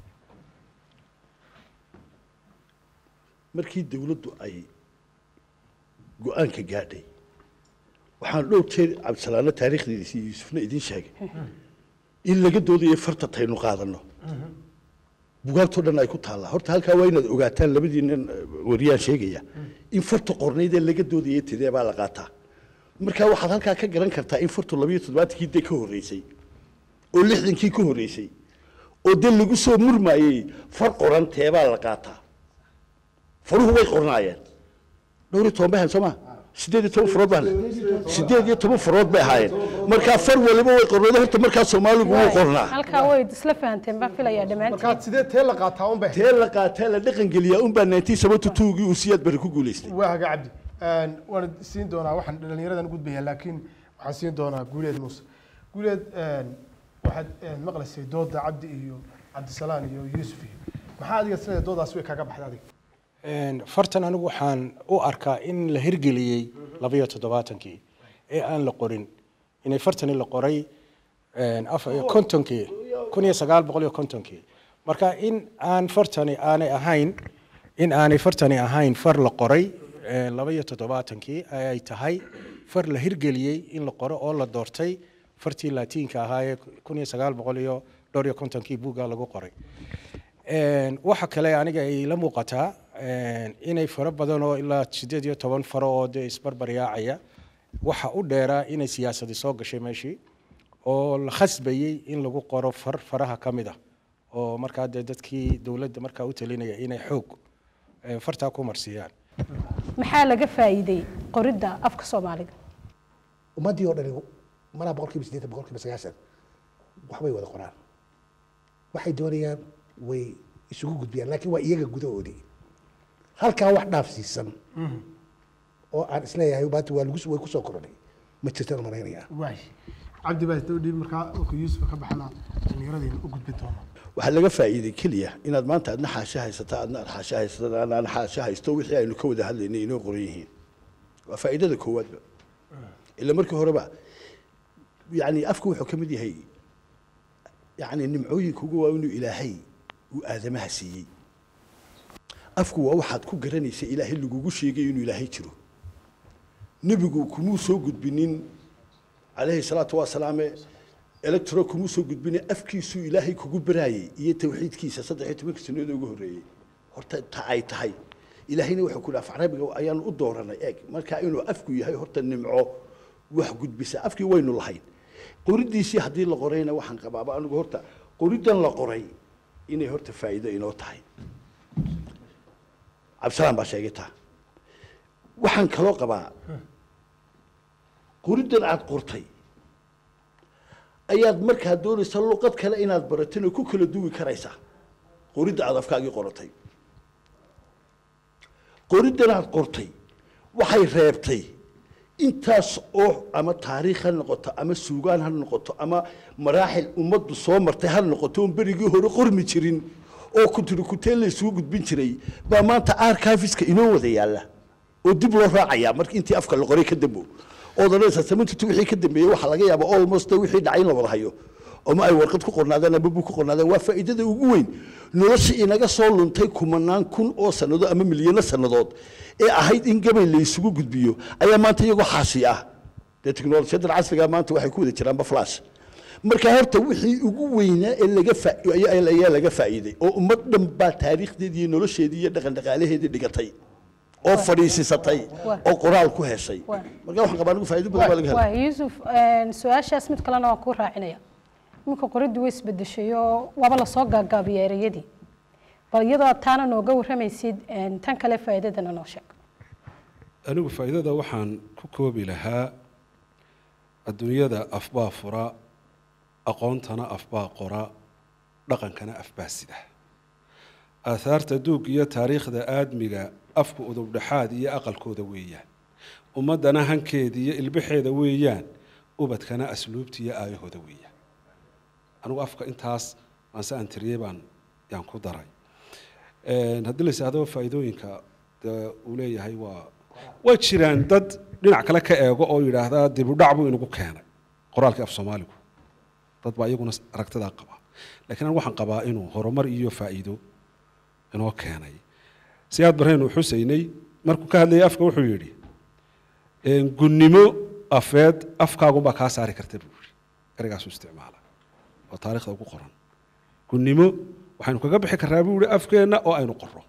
markii dawladdu ay go-aanka gaadhay waxaan dhowr jeer cabdisalaano taariikhdiisa iyo yuusufna idiin sheegay in laga doodayo farta taynu qaadano bugaagtoo dhan ay ku taallaa horta halkaa waa inaad ogaataan labadiinan wariyaan sheegaya in farta qornaydee laga doodaya tidee baa la qaataa markaa waxaad halkaa ka garan kartaa in fartu labayo toddobaatankii dee ka horreysay oo lixdankii ka horreysay oo dee lagu soo murmaayey far qoran teebaa la qaataa faruhu way qornaayeen dhowr iyo toban bay ahayn soo ma sideed iyo toban farood baa sideed iyo toban farood bay ahaayeen markaa far waliba way qornayd horta markaa soomaaligu wuu qornaa halkaa way isla fahanteen baan filayaa dhammaantiin markaad sidee tee la qaataa un be tee la qaataa la dhaqan geliyaa unbaa nineteen seventy two-gii uu siyaad bari ku guulaystay waa haga cabdi Een, waan siin doonaa waxaan dhalinyaradan u gudbaya laakiin waxaan siin doonaa guuleed muuse guuleed een, waxaad een, maqlaysay dooda cabdi iyo cabdisalaan iyo yuusuf iyo maxaa adiga isleedahay doodaas way kaaga baxday adiga Een, fartan anigu waxaan u arkaa in la hirgeliyey labayo toddobaatankii ee aan la qorin inay fartani la qoray een, af- kontonkii kun iyo sagaal boqol iyo kontonkii marka in aan fartani aanay ahayn in aanay fartani ahayn far la qoray een, labayo toddobaatankii ee ay tahay far la hirgeliyey in la qoro oo la doortay fartii laatiinka ahaa ee kun iyo sagaal boqol iyo dhowr iyo kontonkii buugga lagu qoray Een, waxa kale aniga ay la muuqataa een, inay faro badan oo ilaa sideed iyo toban faro oo dee isbarbaryaacaya waxa u dheeraa inay siyaasadi soo gashay meeshii oo la khasbayey in lagu qoro far faraha ka mid ah oo markaa dee dadkii dowladda markaa u talinaya inay xoog eh, fartaa ku marsiiyaan maxaa laga faa'iiday qoridda afka soomaaliga ummaddii oo dhani malaa boqolkiiba siddeetan boqolkiiba sagaashan waxbay wada qoraan waxay doonayaan way isugu gudbiyaan laakiin waa iyaga gudahoodii halkaa wax dhaafsiisan oo aan isleeyahay baati waa lagu way kusoo koronay ma jirtaan malaynayaa waay cabdi baa isdaba dhiib markaa marka yuusuf ka baxana dhallinyaradayna u gudbi doona waxaa laga faa'iiday keliya inaad maanta adna xaasha haysata adna aad xaasha haysato adna aan xaasha haysto wixii aynu ka wada hadlaynay inoo qoran yihiin waa faa'iidada koowaadba ila markii horeba yani afku wuxuu ka mid yahay yani nimcooyinka ugu waa inuu ilaahay uu aadamaha siiyey afku waa waxaad ku garanaysa ilaahay lagugu sheegay inuu ilaahay jiro nebigu kumuu soo gudbinin calayhi salaatu wasalaame electro kumuu soo gudbinin afkiisuu ilaahay kugu baraayey iyo tawxiidkiisa saddex iyo tobanka sanadood ugu horreeyey horta ta ay tahay ilaahayna wuxuu ku dhaaf carabiga ayaanu u dooranay eeg marka inuu afku yahay horta nimco wax gudbisa afkii waynu lahayn qoridiisii haddii la qorayna waxaan qabaaba anigu horta qoriddan la qoray inay horta faa'iido inoo tahay cabdisalaan baa sheegay taa waxaan kaloo qabaa qoriddan aad qortay ayaad markaa doonaysa luqad kale inaad baratana ku kala duwi karaysaa qoridda aad afkaagii qoratay qoriddan aad qortay waxay reebtay intaas oo ama taariikh ha noqoto ama suugaan ha noqoto ama maraaxil ummaddu soo martay ha noqoto oon berigii hore qormi jirin oo kutiri kuteen la isugu gudbin jiray baa maanta archiveska inoo wada yaalla oo dib loo raacayaa marka intii afka la qoray ka dambo ood odhanaysaa samantutu wixii ka dambeeyey waxaa laga yaabaa almost wixii dhacay in la wada hayo ama ay warqad ku qornaadeen ama bug ku qornaadeen waa faa'iidada ugu weyn nolosha inaga soo luntay kumanaan kun oo sannadood ama milyano sannadood ee ahayd in gabay la isugu gudbiyo ayaa maanta iyagoo xaasi ah dee teknolojiyadan casriga maanta waxay ku wada jiraanba flash marka horta wixii ugu weynaa ee laga faa- ayaa ayaa laga faa'iiday oo ummad dhan baa taariikhdeedii iyo nolosheedii iyo dhaqan dhaqaalaheedii dhigatay oo fadhiisisatay Waa. oo qoraal ku heshay Waa. marka waxaan qabaa anigu faa'iido badan baa laga helay waa yuusuf een, su-aashaas mid kalena waan kuu raacinaya iminka qoriddu way isbedeshay oo waaba lasoo gaagaabiya ereyadii bal iyadoo taana nooga warramaysid een, tan kale faa'iidadana noo sheeg anigu faa'iidada waxaan ku koobi lahaa adduunyada afbaa fura aqoontana afbaa qora dhaqankana afbaa sida aahaarta duug iyo taariikhda aadmiga afku udubdhexaad iyo aqalkooda weeyaan ummaddana hankeeda iyo ilbaxeeda weeyaan ubadkana asluubta iyo aayahooda weeyaan anigu afka intaas aanse aan tiriyey baan yaan ku daray Een, haddii la yidhaahdo faa'iidooyinka dee uu leeyahay waa way jiraan dad dhinac kale ka eego oo yidhaahdaa dib u dhac buu inagu keenay qoraalkii af soomaaligu dad baa iyaguna aragtidaa qaba laakiin anigu waxaan qabaa inuu horumar iyo faa'iido inoo keenay siyaad barreenu xuseynay markuu ka hadlayay afka wuxuu yidhi een, gunnimo afeed afkaagunbaa kaa saari karta buu yidhi ereygaasuu isticmaala oo taariikhda ugu qoran gunnimo waxaynu kaga bixi karnaa buu yihi afkeenna oo aynu qorro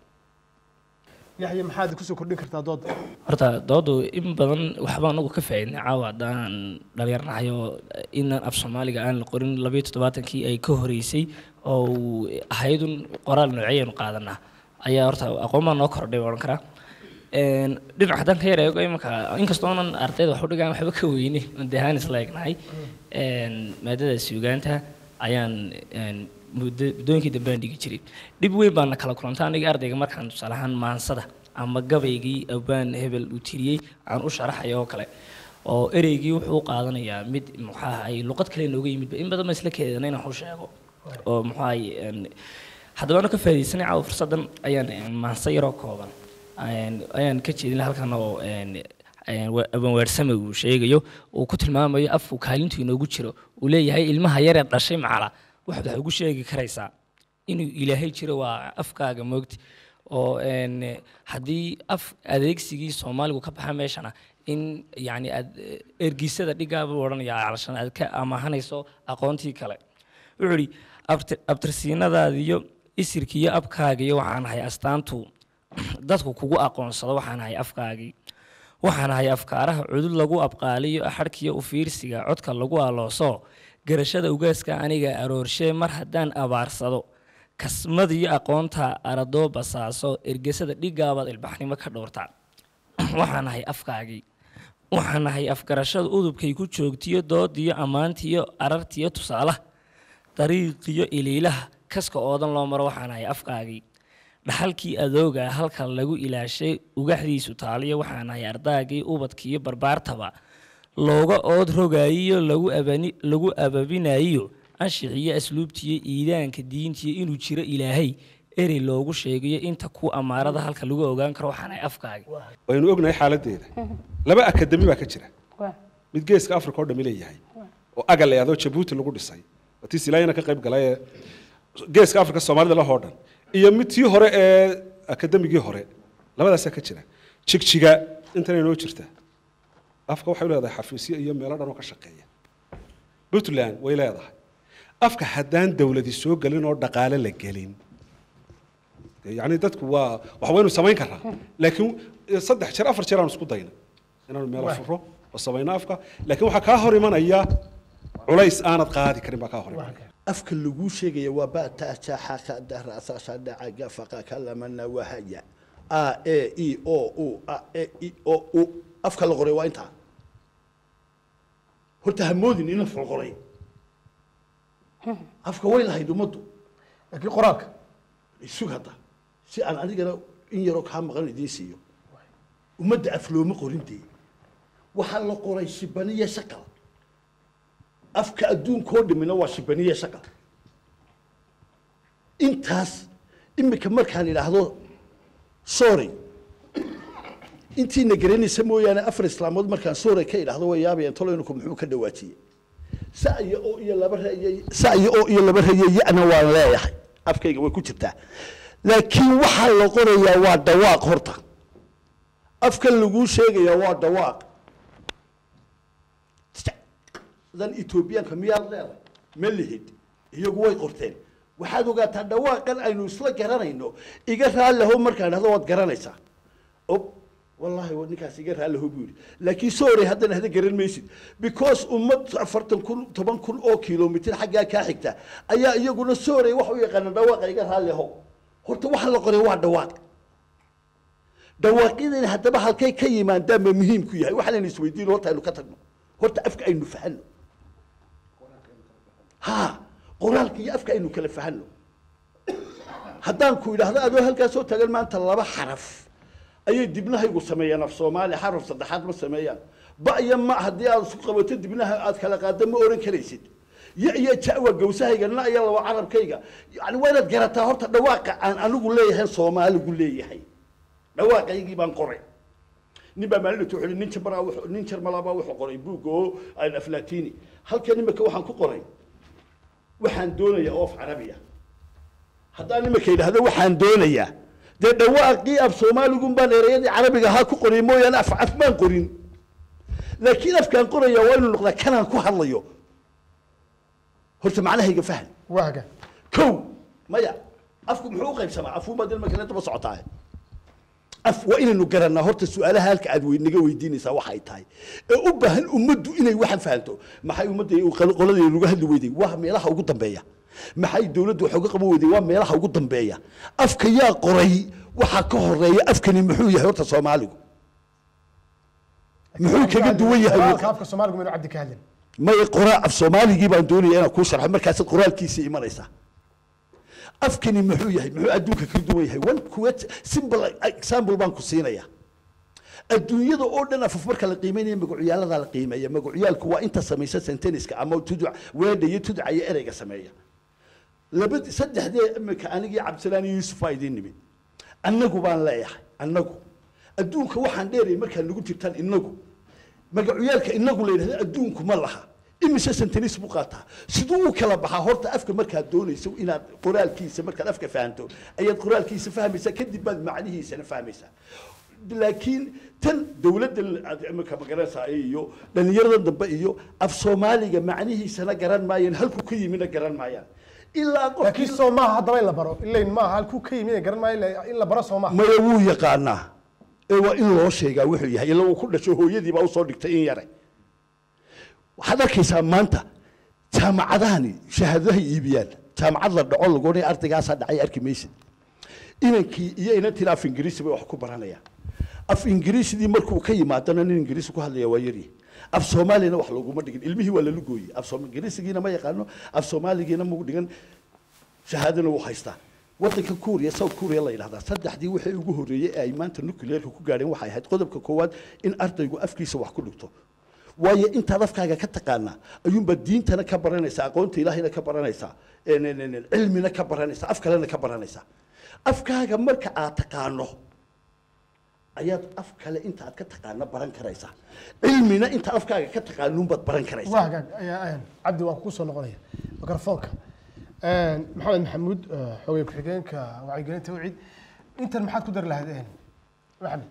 yaxya maxaad kusoo kordhin kartaa dooda horta doodu in badan waxba anagu ka faa'iidnay caawa haddaan dhalinyarnahay oo inaan af soomaaliga aan la qorin labayo toddobaatankii ay ka horeysay oo uu ahaydun qoraal noociyaynu qaadanaa ayaa horta aqoon baa noo kordhay odhan karaa Een, dhinac haddaan ka yar eego imanka inkastoonan ardayda wax u dhigaan waxba ka weyne dehaan isla egnahay Een, maadada suugaanta ayaan een, muddo- muddooyinkii dambe aan dhigi jiray dhib weyn baana kala kulanta aniga ardayga markaan tusaale ahaan maansada ama gabaygii abaan hebel uu tiriyey aan u sharaxayo oo kale oo ereygii wuxuu u qaadanayaa mid muxaaha ay luqad kale nooga yimidba in badan ba isla keedana inaan u sheego oo muxaahay haddaba ano ka faaidaysanay caawa fursaddan ayaan maanse yaroo kooban ayaan ka jeedin halkan oo abanwaarsame uu sheegayo uu ku tilmaamayo afku kaalintu inoogu jiro uu leeyahay ilmaha yaree dhashay macala waxaad wax ugu sheegi karaysaa inuu ilaahay jiro waa afkaaga moogti oo haddii af adeegsigii soomaaligu ka baxa meeshana in yani aad ergisada dhigaaba odhanaya calashan aad ka amaahanayso aqoontii kale wuxuu idhi abtirsiinadaadiyo isirkiiyo abkaagiyo waxaan ahay astaantu dadku kugu aqoonsado waxaan ahay afkaagii waxaan ahay afkaaraha cudud lagu abqaaliyo axadhkiyo u fiirsiga codka lagu alooso garashada ugaaska aniga aroorshe mar haddaan abaarsado kasmadiyo aqoonta aradoo basaaso ergesada dhigaabaad ilbaxnimo ka dhowrta waxaan ahay afkaagii waxaan ahay afgarashada udubkay ku joogtiyo doodiyo ammaantiyo arartiyo tusaalaha dariiqiyo iliilaha kaska oodan loo maro waxaan ahay afkaagii dhaxalkii adooga halka lagu ilaashay ugaxdiisu taaliyo waxaan ahay ardaagii ubadkiiyo barbaartaba looga ood rogaayiyo lagu ababinayiyo anshixiyo asluubtiyo iidaanka diintiyo inuu jiro ilaahay erey loogu sheegayo inta ku amaarada halka lagu ogaan karo waxaan ahay afkaagi waynu ognahay xaaladeeda laba akademi baa ka jira mid geeska africa oo dhami leeyahay oo agal ee adoo jabuuti lagu dhisay watii silaayana ka qayb galay ee geeska africa soomaalida lahoo dhan iyo mid tii hore ee akademigii hore labadaasaa ka jira jigjiga intana inoo jirta afka waxay leedahay xafiisyo iyo meelo dhan oo ka shaqeeya puntland way leedahay afka haddaan dawladi soo gelin oo dhaqaale la gelin yani dadku waa wax waynu samayn karaa laakiin saddex jeer afar jeer aan isku dayna inaanu meelo furo oo samayno afka laakiin waxaa kaa hor imanaya culays aanad qaadi karin baa kaa hor imanaya afka laguu sheegaya waa bata jaxaka darasasha dhacaga faqa kalamana wahaya a e i o u a e i o u afka la qoray waa intaa horta hamoodin in la folqoray afka way lahayd ummaddu laakiin qoraalka isug hadda si aan anigana in yaroo kaa maqan idiin siiyo ummadda af looma qorin dee waxaa la qoray shibaniya shaqal afka adduunkoo dhimina waa shibaniya shaqal intaas imika markaan idhaahdo sorry intiina garanaysa mooyaane afar islaamood markaan sorry ka idhaahdo way yaabayaan toloynku muxuu ka dhawaajiyey sa'yo oo iyo laba reeye sa'yo oo iyo laba reeye yana waan leeyahay afkayga way ku jirtaa laakiin waxaa la qorayaa waa dhawaaq horta afkan laguu sheegayaa waa dhawaaq dan etoobiyaanka miyaad leedahay ma lihid iyagu way qorteen waxaad ogaataa dhawaaqan aynu isla garanayno iga raalliho markaan dhahdo waad garanaysaa ob wallaahi ninkaas iga raalliho buu yidhi laakiin sorry haddana hada garan maysid because ummad afartan kun toban kun oo kilomitir xaggaa kaa xigta ayaa iyaguna sorry wax u yaqaana dhawaaqa iga raalliho horta waxa la qoray waa dhawaaq dhawaaqyadani haddaba halkay ka yimaadaan ba muhiim ku yahay waxaan aynu isweydiin horta aynu ka tagno horta afka aynu fahanno ha qoraalka iyo afka aynu kala fahanno haddaan ku idhaahdo adoo halkaas soo taagan maanta laba xaraf ayay dibnahaygu sameeyaan af soomaali xaraf saddexaad ma sameeyaan ba iyo ma haddii aad isku qabato dibnaha aad kala qaado ma oran karaysid ya iyo jawa gawsahayga na iyo laba carabkayga yani waa inaad garataa horta dhawaaqa aan anigu leeyahay soomaaligu leeyahay dhawaaqaygii baan qoray nin baa maalin wuxuu nin jarmalaa wuxuu nin jarmalaba wuxuu qoray buug oo aan aflatini halkan imika waxaan ku qoray waxaan doonayaa oo af carabiya haddaan imika yidhaahdo waxaan doonayaa dee dhawaaqii af soomaaligun baan ereyadii carabiga ahaa ku qoray mooyaane af af baan qorin laakiin afkaan qoraya waa inuu noqdaa kanaan ku hadlayo horta macnahayga fahan waaga kow maya afku muxuu u qaybsamaa afuuma dil markale daba socotaa af waa inaynu garanaa horta su-aalaha halka aad wey- naga weydiinaysaa waxay tahay ee u baahan ummaddu inay waxan fahanto maxay ummadda qoladii lagu hadli weyday waa meelaha ugu dambeeya maxay dowladdu wax uga qaban weyday waa meelaha ugu dambeeya afka yaa qoray waxaa ka horeeya afkani muxuu yahay horta soomaaligu muxuu kaga duwan yahay qoraalka afka soomaaligu maynu cabdi ka hadlin may qoraa af soomaaligii baan doonaya inaan kuu sharxo markaasaad qoraalkiisii imanaysaa afkani muxuu yahay muxuu adduunka ka duwan yahay one quote simple example baan ku siinaya adduunyada oo dhan afaf marka la qiimeynaya magacyaalada la qiimeeya magacyaalku waa inta samaysa senteniska ama tuduc weedha iyo tuduca iyo ereyga sameeya laba saddexdee imika anigii cabdisalaan iyo yuusuf aa idiin nimid annagu baan leeyahay annagu adduunka waxaan dheerayay markaa nagu jirtaan inagu magacyaalka inagu la yidhahdo adduunku ma laha imise sentenis buu qaataa siduu u kala baxaa horta afka markaad doonayso inaad qoraalkiisa markaad afka fahanto ayaad qoraalkiisa fahmaysaa kadib baad macnihiisana fahmaysaa laakiin tan dowladda aad imika magaranaysaa iyo dhallinyarada dambe iyo af soomaaliga macnihiisana garan maayaan halku ka yimina garan maayaan ilaa laakiin qofkii soo maaha haddaba in la baro ilayn maaha halkuu ka yimid garan maayo ila- in la baro soo maaha maya wuu yaqaanaa ee waa in loo sheegaa wuxuu yahay ila uu ku dhasho hooyadii baa usoo dhigtay in yare waxaad arkaysaa maanta jaamacadahani shahaadadahay iibiyaan jaamacad la dhaco lagoonay ardaygaasaa dhacay arki maysid inankii iyo inantiina af ingiriisi bay wax ku baranayaan af ingiriisidii markuu ka yimaadana nin ingiriisi ku hadlaya waa yaryahay af soomaaliyana wax looguma dhigin ilmihii waa lala gooyey af Soom- ingiriisigiina ma yaqaano af soomaaligiina magu dhigan shahaadana wuu haystaa wadanka kuuriya south kuuriya la yidhahdaa saddexdii wixii ugu horreeyey ee ay maanta nuclearka ku gaadheen waxay ahayd qodobka koowaad in ardaygu afkiisa wax ku dhigto waayo intaad afkaaga ka taqaanaa ayuunbaad diintana ka baranaysaa aqoonta ilaahayna ka baranaysaa en- en- en- cilmina ka baranaysaa af kalena ka baranaysaa afkaaga marka aad taqaano ayaad af kale inta aad ka taqaano baran karaysaa cilmina inta afkaaga ka taqaanuunbaad baran karaysaa waa hagaag ayaa- ayaan cabdi waan kugu soo noqonaya mikrofoonka maxamed maxamuud eh, xogey ku-xigeenka wacyigelinta wicid intan maxaad ku dari lahayd eh, maxamed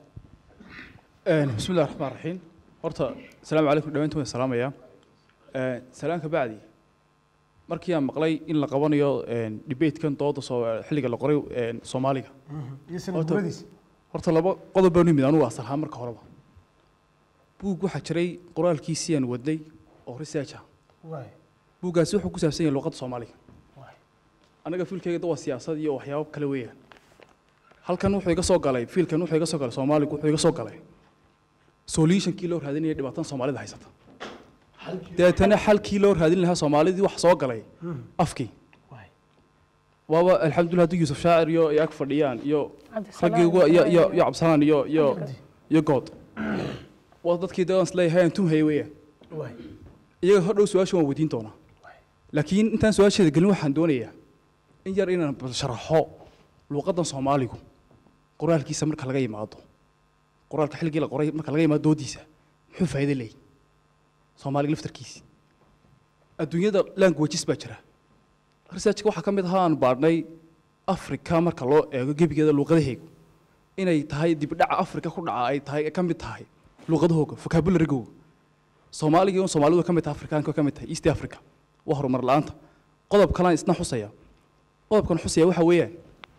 بسم الله الرحمن الرحيم horta asalaamu calaykum dhammaantiin waan salaamayaa salaan ka bacdi markii aan maqlay in la qabanayo debatekan dooda soo xilliga la qoray een, soomaaliga iyo sanad Horta- guradiisa horta laba qodob baan u yimid anugu asal ahaan marka horeba buug waxaa jiray qoraalkiisii aan wadnay oo research ah waay buuggaasi wuxuu ku saabsan yahay luqadda soomaaliga waay anaga fiilkayga waa siyaasad iyo waxyaabo kale weeyaan halkan wuxuu iga soo galay fiilkan wuxuu iga soo galay soomaaligu wuxuu iga soo galay solutionkii loo raadinaya dhibaatada soomaalida haysata deetana xalkii loo raadin lahaa soomaalidii wax soo galay afkii waay waaba alxamdulilah haddii yuusuf shaacir iyo ay ag fadhiyaan iyo Cabdisalaam raggii ugu iyo iyo iyo- iyo cabsanaan iyo iyo iyo good waa dadkii dee aan isleeyahay aan tumhaya weeyaan waay iyaga hodhow su-aasha waan weydiin doonaa laakiin intaan su-aasheeda gelin waxaan doonayaa in yar inaan bal sharaxo luuqaddan soomaaligu qoraalkiisa marka laga yimaado qoraalka xilligii la qoray marka laga yimaado doodiisa muxuu faa'iido leeyahy soomaaliga laftarkiisi adduunyada languages baa jira researchka waxaa ka mid ahaa aan baadhnay africa marka loo eego gebigeeda luuqadaheegu inay tahay dibdhaca africa ku dhaca ay tahay ka mid tahay luuqadahooga vocabularygoga soomaaliga un soomaalidu ka mid tahay afrikaanka ka mid tahay east africa waa horumar la-aanta qodob kalaan isna xusaya qodobkan xusaya waxa weeyaan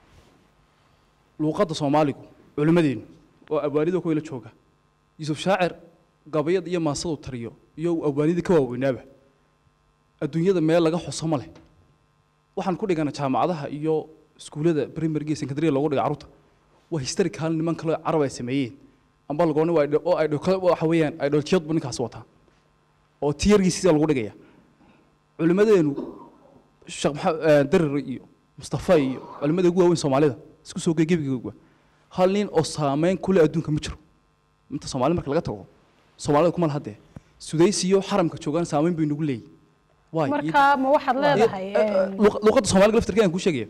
luuqadda soomaaligu culimmadeenu oo abwaanida kuwa la jooga yuusuf shaacir gabayad iyo maasadu tariyo iyo abwaanidii ka waaweynaaba adduunyada meel laga xuso ma leh waxaan ku dhigana jaamacadaha iyo iskuullada primaryga iyo secondary loogu dhiga carruurta waa historical niman kale oo carab ay sameeyeen amba lagooni waa idho- oo ay dho- waxa weeyaan idholtiyad buu ninkaasi wataa oo tiyargiisiisa lagu dhigaya culimmadeenu sheekh maxamed darir iyo mustafa iyo culimmada ugu waaweyn soomaalida isku soo gegebigooga hal nin oo saameyn kule adduunka ma jiro inta soomaali marka laga tago soomaalida kuma lahadee sudays iyo xaramka joogaan saameyn bay nagu leeyihin waay marka ma waxaad leedahay een, luq- luqadda soomaaliga laftarkeeda aan kuu sheegaya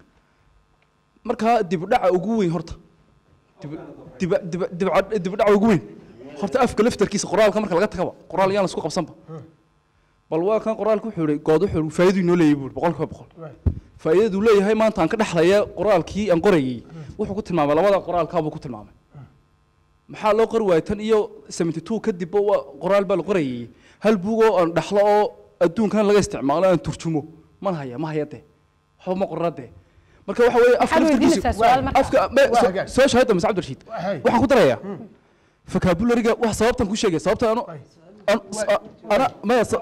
markaa dibdhaca ugu weyn horta dib- dib- dib- dibca- dibdhaca ugu weyn horta afka laftarkiisa qoraalka marka laga tagaba qoraal yaan la isku qabsanba bal waa kan qoraalka wuxuu ihi good wuxuu ihi faa'iiduu inoo leeyahay buuri boqol kiiba boqol waay faa'iidaduu leeyahay maanta aan ka dhexlaya qoraalkii aan qorayay wuxuu ku tilmaamay labada qoraalkaabuu ku tilmaamay maxaa loo qori waayay tan iyo seventy two kadibba waa qoraal baa la qorayay hal buug oo aan dhexlo oo adduunkan laga isticmaalo aan turjumo man haya ma haya dee waxba ma qorra dee marka waxa weeye afka Waxaad laftarkiisu- weydiinaysaa su'aal marka. afka me- Waa so- hagaag. soo shahada mase cabdirashiid Hay. waxaan ku darayaa vocabulary-ga wax sababtan ku sheegay sababta anu Waay. an- a- ana maya sa-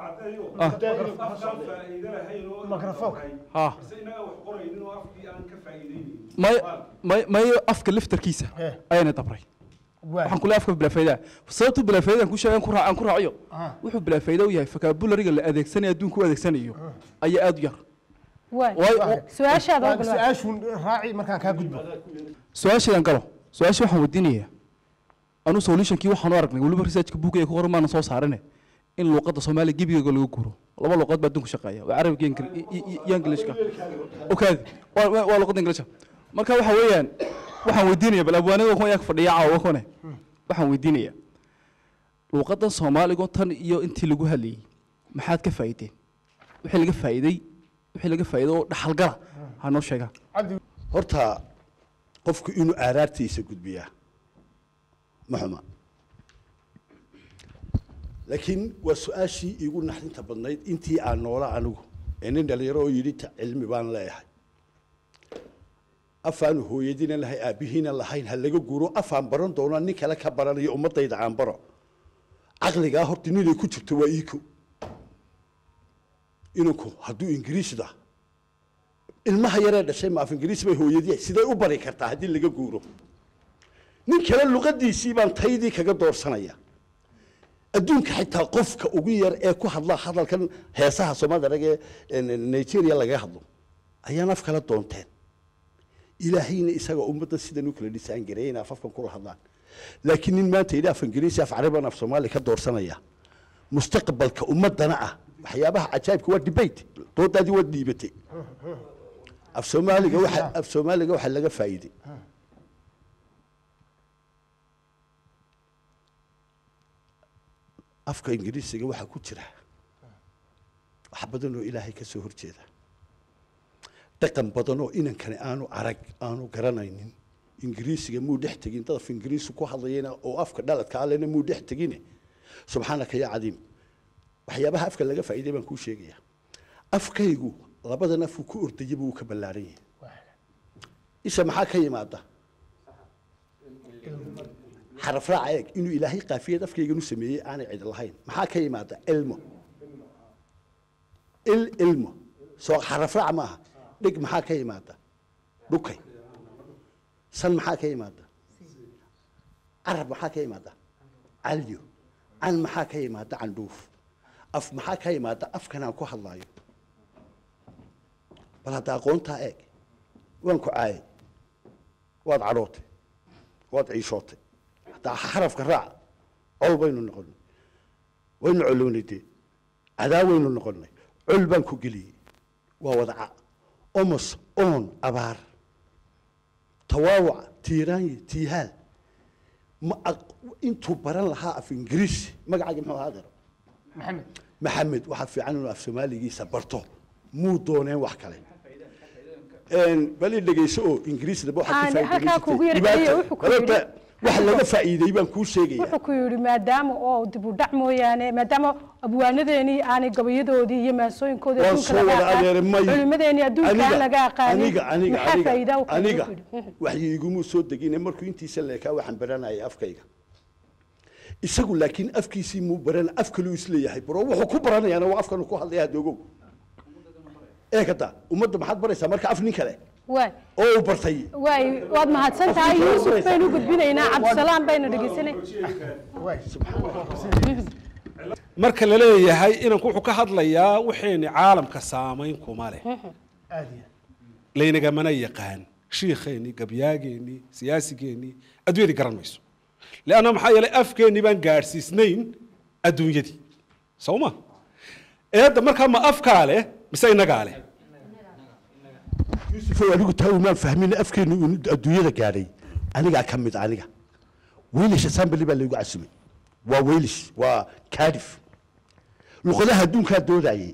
mikrofoonka ha may may may afka laftarkiisa Eh. ayaana dabray waay waxaan kule afka bilaafaydaa sababtu bilaafaydan ku sheegan ku raacan ku raaciyo Ah. wuxuu bilaafayda u yahay vocabulary-ga la adeegsanayo adduunka u adeegsanayo ayaa aad u yar waay Waay- su-aashaada Waa ogol su-aashun raaci markaan kaa gudbo su-aashaydan galo su-aasha waxaan weydiinayaa anu solutionkii waxaan u aragnay weliba researchka buugga ku qoran maana soo saarane in luuqadda soomaaliya gebigeega laga guuro laba luuqad baa adduunka shaqeeya waa carabiga iyo Ingili- iyo- iyo- iyo ingilishka okaadi waa waa- waa luuqadda ingilishka marka waxa weeyaan waxaan weydiinaya bal abwaanada kuwa yaa fadhiya caawa kone waxaan weydiinayaa luuqaddan soomaaliga tan iyo intii lagu hadlayay maxaad ka faa'iideen wixii laga faa'iiday wixii laga faa'iiday oo dhaxalgala ha noo sheegaan cabdi horta qofku inuu aaraartiisa gudbiyaa ma xuma laakiin waa su-aashii iigu naxdinta badnayd intii aan noola anigu ee nin dhalinyaro oo yidhi ta- cilmi baan leeyahay afaanu hooyadiina lahay aabbihiina lahayn ha laga guuro afaan baran doona nin kale ka baranayo ummadayda aan baro caqligaa horta ninay ku jirto waa iiko inanku hadduu ingiriisda ilmaha yaree dhashay ma af ingiriis bay hooyadii siday u bari kartaa haddii laga guuro nin kale luqadiisii baan taydii kaga doorsanaya adduunka xitaa qofka ugu yar ee ku hadla hadalkan heesaha soomaalida rag ee nigeria lagaga hadlo ayaan af kala doonteen ilaahayna isaga ummadda sidan u kala dhisaan gareeyay inay afafkan kula hadlaan laakiin nin maanta yidhi af ingiriisi af carabaan af soomaali ka doorsanaya mustaqbalka ummadana ah waxyaabaha cajaa'ibka waa debate doodaadii waa dhiibatay af soomaaliga waxa af soomaaliga waxa laga faa'iiday afka ingiriisiga waxaa ku jira wax badan oo ilaahay ka soo horjeeda dhaqan badan oo inankani aanu arag aanu garanaynin ingiriisiga muu dhex tegin dad af ingiriisi ku hadlayana oo afka dhaladka allena muu dhex tegine subxaanaka yaa cadiim waxyaabaha afka laga faa'iiday baan kuu sheegaya afkaygu labadan afuu ku ordaya buu ka ballaaran yahay isha maxaa ka yimaada xaraf raaca eeg inuu ilaahay qaafiyad afkayganu sameeyey aanay cid lahayn maxaa ka yimaada ilmo il ilmo soo xaraf raac maaha dhig maxaa ka yimaada dhukay san maxaa ka yimaada carab maxaa ka yimaada calyo can maxaa ka yimaada candhuuf af maxaa ka yimaada afkan aan ku hadlaayo bal hadda aqoontaa eeg waan ku caayay waad cadhootay waad ciishootay hadda xarafka raac col baynu noqonay waynu colownay dee cadaa waynu noqonay col baan ku geliyey waa wadaca omos oon abaar tawaawac tiiraanye tiihaal ma aq- intuu baran lahaa af ingiriisi magacaagi muxuu ahaa dero maxamed maxamed waxaa fiican inuu af soomaaligiisa barto muu dooneen wax kale Een, bal i dhegeyso oo ingiriisnaba waxaad Aan ka faa'iidayn halkaa jirtay. kugu yar Dhibaata- celiyo, wuxuu ku Horta, yidhi- wax laga faa'iiday baan kuu sheegaya wuxuu ku yidhi maadaama oo dib u dhac mooyaane maadaama abwaanadeenii aanay gabayadoodii iyo maasooyinkoodii waan adduunka soo laga wada aqaan adeeray may culimadeenii adduunka aan laga aqaanin aniga aniga maxaa aniga faa'iida u keenay aniga buu ku yidhi. waxyi igumuu soo degine markuu intiisa leekaa waxaan baranayay afkayga isagu laakiin afkiisii muu baran af kaluu isleeyahay baro wuxuu ku baranayaana waa afkan uu ku hadlaya hadoogow ee kada ummadda maxaad baraysaa marka af nin kale waay oo uu bartay waay waad mahadsan tahay yuusuf baynu u gudbinaynaa cabdisalaam baynu dhegeysanay marka la leeyahay inanku wuxuu ka hadlayaa wixayni caalamka saamayn kuma leh aad iyo laynagamana yaqaan shiikheennii gabyaageennii siyaasigeennii adduunyadii garan mayso leanna maxaa yeelay afkeennii baan gaadhsiisnayn adduunyadii soo ma eedda markaa ma afkaa leh mise innagaa leh yuusuf anigu taa umaan fahmin afkeenu inu adduunyada gaadhay anigaa ka mid aniga weylish assembly baa laygu casumay waa weylish waa cardiff luqadaha adduunkaa doodayay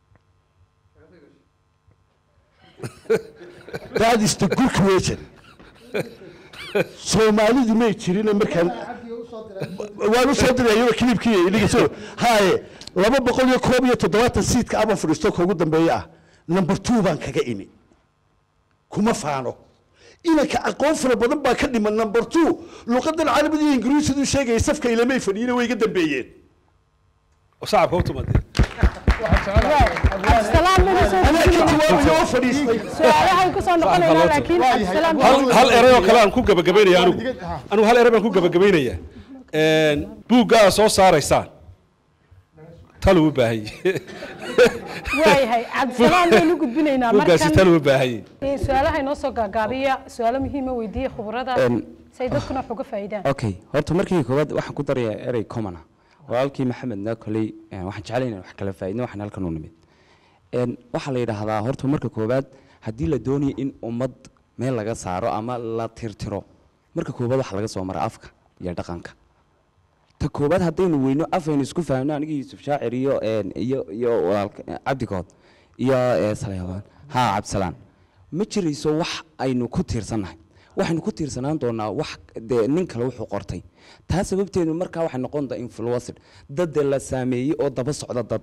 that is the good question soomaalidu may jirin markaan waan u soo diray iyadoo kilibkii dhegeyso haye laba boqol iyo koob iyo toddobaatan siidka aba fadhiisto ka ugu dambeeya ah number two baan kaga imi kuma faano inanka aqoon fara badan baa ka dhiman number two luqadan carabida iyo ingiriisidu sheegaya safka ilamay fadhiyina way iga dambeeyeen oo shacabka u tumadee cabdisalaam baynu soo anaa ka gudbinaynaa jawaabaya oo fadhiistay su-aalahay ku soo noqonaynaa laakiin Waayahay. cabdisalaam hal baynu- hal erey oo kale aan ku gabagabaynaya anigu Digad- ha. anigu hal erey baan ku gabagabaynaya buugga aad soo saaraysaan talo u baahan yahay waayahay cabdisalaam baynu gudbinaynaa buuggaasi markan talo u baahan yahay ee, su-aalaha inoo soo gaagaabiya su-aalo muhiima weydiiya khubarada Em, si ay dadkuna wax uga faa'iidaan okay horta markii koowaad waxaan ku darayaa erey common ah walaalkii maxamedna koley eh, waxaan jeclay inaan wax kala faa'iidno waxaan halkan u nimid En, waxaa la yidhaahdaa horta marka koowaad haddii la doonayo in ummad meel laga saaro ama la tirtiro marka koowaad waxaa laga soo mara afka iyo dhaqanka ta koowaad haddaynu weyno afaynu isku fahamno aniga yuusuf shaacir iyo en, iyo iyo walaalka eh, cabdigood iyo eh, saleebaan ha cabdisalaan ma jirayso wax aynu ku tiirsannahay waxaynu ku tiirsanaan doonaa wax dee nin kale wuxuu qortay taa sababteedu markaa waxay noqon doontaa influencer dad dee la saameeyey oo daba socda dad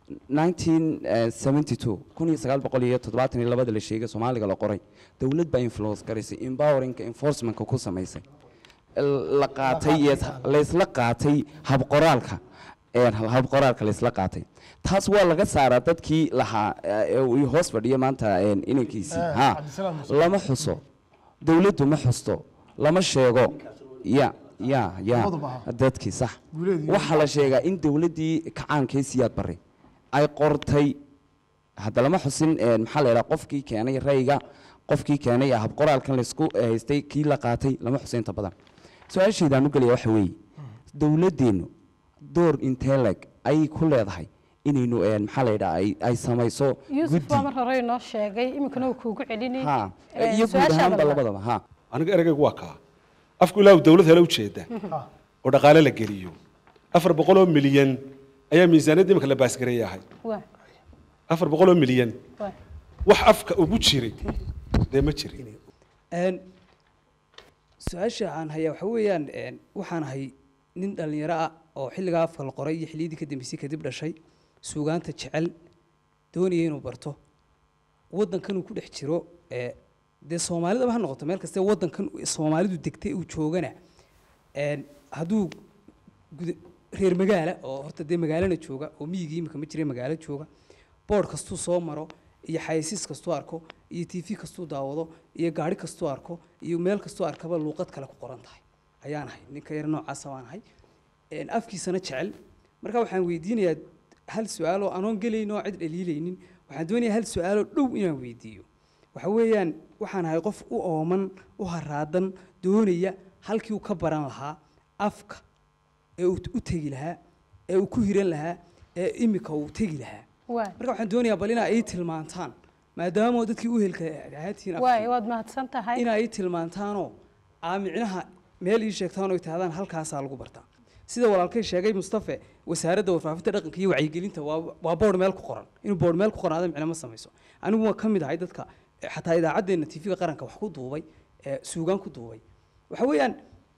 1972 kun iyo sagaal boqol iyo toddobaatan iyo labada la sheegay soomaaliga la qoray dowlad baa influence garaysay empoweringka enforcementka ku samaysay la qaatay iyo laysla qaatay habqoraalka een, habqoraalka laysla qaatay taas waa laga saaraa dadkii lahaa ee uu hoos fadhiya maanta een, inankiisii Eh, ha Cabdisalaam Muuse. lama xuso dowladdu ma xusto lama sheego ya ya ya Labaduba ha. dadkii sax Guuleedii. waxaa la sheegaa in dowladdii kacaankee siyaad barre ay qortay hadda lama xusin een, maxaa la yidhaha qofkii keenay rayga qofkii keenay habqoraalkan laysku eh, haystay kii la qaatay lama xusin inta badan su-aashaydaan u gelaya waxa weeye dowladdeennu door intee leg ayay ku leedahay inaynu een, maxaa la yidhaha ay- ay samayso yuusuf guddi baa mar hore inoo sheegay iminkana uu kuugu celini ha Ee, iyo guud su-aashaada ahaanba labaad. labadaba ha aniga ereygaygu waa kaa afku ilaahu dowlad hele ujeeda oo dhaqaale la geliyo afar boqol oo milyan ayaa miisaaniyadda imika la baasgareeya ahay waa afar boqol oo milyan waa wax afka ugu jiray dee ma jirin Een, su-aasha aan hayaa waxa weeyaan een, waxaan ahay nin dhallinyaro ah oo xilligaa afka la qoray iyo xilliyadii ka dambeysay kadib dhashay suugaanta jecel doonaya inuu barto waddankan uu ku dhex jiro ee dee soomaalidaba ha noqoto meel kastee waddankan soomaalidu degtay uu joogana een, hadduu guda- reer magaala oo horta dee magaalana jooga oo miyigii imika ma jira magaalo jooga boodh kastuu soo maro iyo xayasiis kastuu arko iyo t v kastuu daawado iyo gaari kastuu arko iyo meel kastuu arkaba luuqad kale ku qoran tahay ayaan ahay ninka yar noocaasa waan ahay Een, afkiisana jecel marka waxaan weydiinayaa hal su-aaloo anoon gelayn oo cid dhaliilaynin waxaan doonayaa hal su-aaloo dhow inaan weydiiyo waxa weeyaan waxaan ahay qof u ooman u haraadan doonaya halkii uu ka baran lahaa afka ee uu u tegi lahaa ee uu ku hiran lahaa ee imika uu tegi lahaa waa marka waxaan doonayaa bal inaa ii tilmaantaan maadaama dadkii u helka ahaatiin waay waad mahadsan tahay inaa ii tilmaantaanoo aa micnaha meel ii sheegtaan oo tahdaan halkaasaa lagu bartaa sida walaalkay sheegay mustafe wasaaradda warfaafinta dhaqanka iyo wacyigelinta waa waa boodh meel ku qoran inuu boodh meel ku qoran ada micno ma samayso anigu waan ka mid ahay dadka eh, xataa idaacaddeenna tv-ga qaranka wax ku duubay ee suugaan ku duubay waxa weeyaan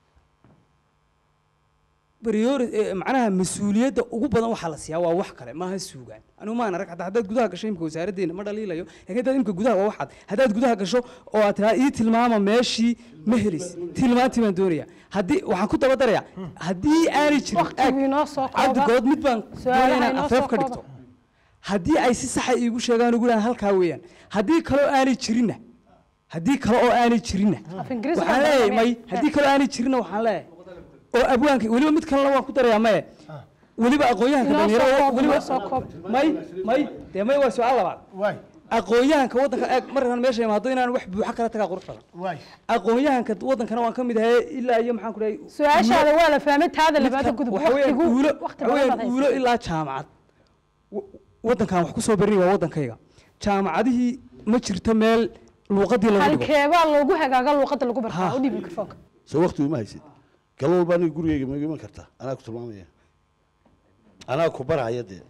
priori eh, macnaha mas-uuliyadda ugu badan waxaa la siiyaa waa wax kale maaha suugaan anigu maan arag hataa haddaad gudaha gasho imka wasaaraddeena ma dhaliilayo laakiin haddaad imka gudaha waa waxaad haddaad gudaha gasho oo aad tiraa ii tilmaama meeshii ma helis tilmaantii baan doonaya haddii waxaan ku daba darayaa haddii aanay jirin waqtigii inoo soo kooba cabdigood mid baan Su'aalaha doonaya inaan inoo afeef soo ka kooba. dhigto haddii ay si saxa iigu sheegaan ugu dhahan halkaa weeyaan haddii kale oo aanay jirinna haddii kale oo aanay jirinna af ingiriisi waxaan baa leeyahay baranaya. may haddii kale oo aanay jirinna waxaan leeyahay oo abwaanka weliba mid kalena waan ku darayaa maye weliba aqoon-yahanka Inoo soo dhalinyaro koob, weliba inoo soo koob. may may dee may waa su-aal labaad waay aqoon-yahanka waddanka eeg markaan meesha imaado inaan wax buuxa kala tagaa qurux badan waay aqoon-yahanka waddankana waan ka mid ahay ilaa iyo maxaan ku dhahay su-aashaada waa la fahmay taada labaada midka- gudub waxa weeyaan waqtigu uulo waqti waxa badan weeyaan baad uulo haysaa. ilaa jaamacad Wa- waddankan wax ku soo barinaya waa waddankayga jaamacadihii ma jirto meel luuqadii lagu dhigo halkeebaa loogu hagaaga luuqadda lagu bartaa Ha. u dhiib mikrofoonka soo waqti uma haysid gal walba aniga gurigeyga ma iman kartaa anaa ku tilmaamaya anaa ku baraya dee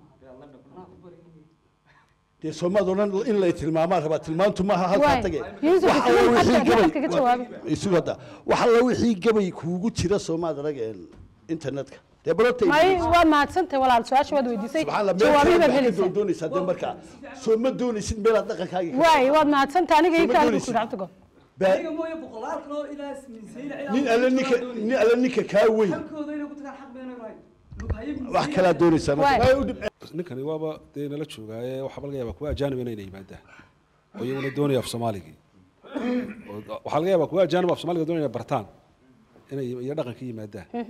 dee soomaad odhan in lay tilmaamaan rabaa tilmaantu maaha halkaa Waay. tage Yuusuf, Wax alla hadda- wixii hadda gabay- kaga jawaabi. isugu hadda wax alla wixii gabay kuugu jira soomaad arag een, internetka dee barota may waa mahadsantahay walaal su-aasha waad weydiisay subxaan allah jawaabihii baad meel helaysaa doonaysaa dee markaa soo ma doonaysid meelaad dhaqankaaga ka- waay waad mahadsantahay aniga ii Soo ma kaaligu doonaysid? ku dhacdo gool Baa- aniga mooye boqolaal kaloo ilaa minsayla nin alle ninka nin alle ninka kaa weyn halkooda inay ku tagaan xaq bayna lahayn wax kalaa doonaysaa marka. Waay. waay u dhib ninkani waaba dee nala joogaaye waxaa laga yaabaa kuwa ajaanib inayna yimaadaan oo iyaguna doonaya af soomaaligii Oo- waxaa laga yaabaa kuwa ajaanib af soomaaliga doonaya bartaan inay iyo dhaqanka yimaadaan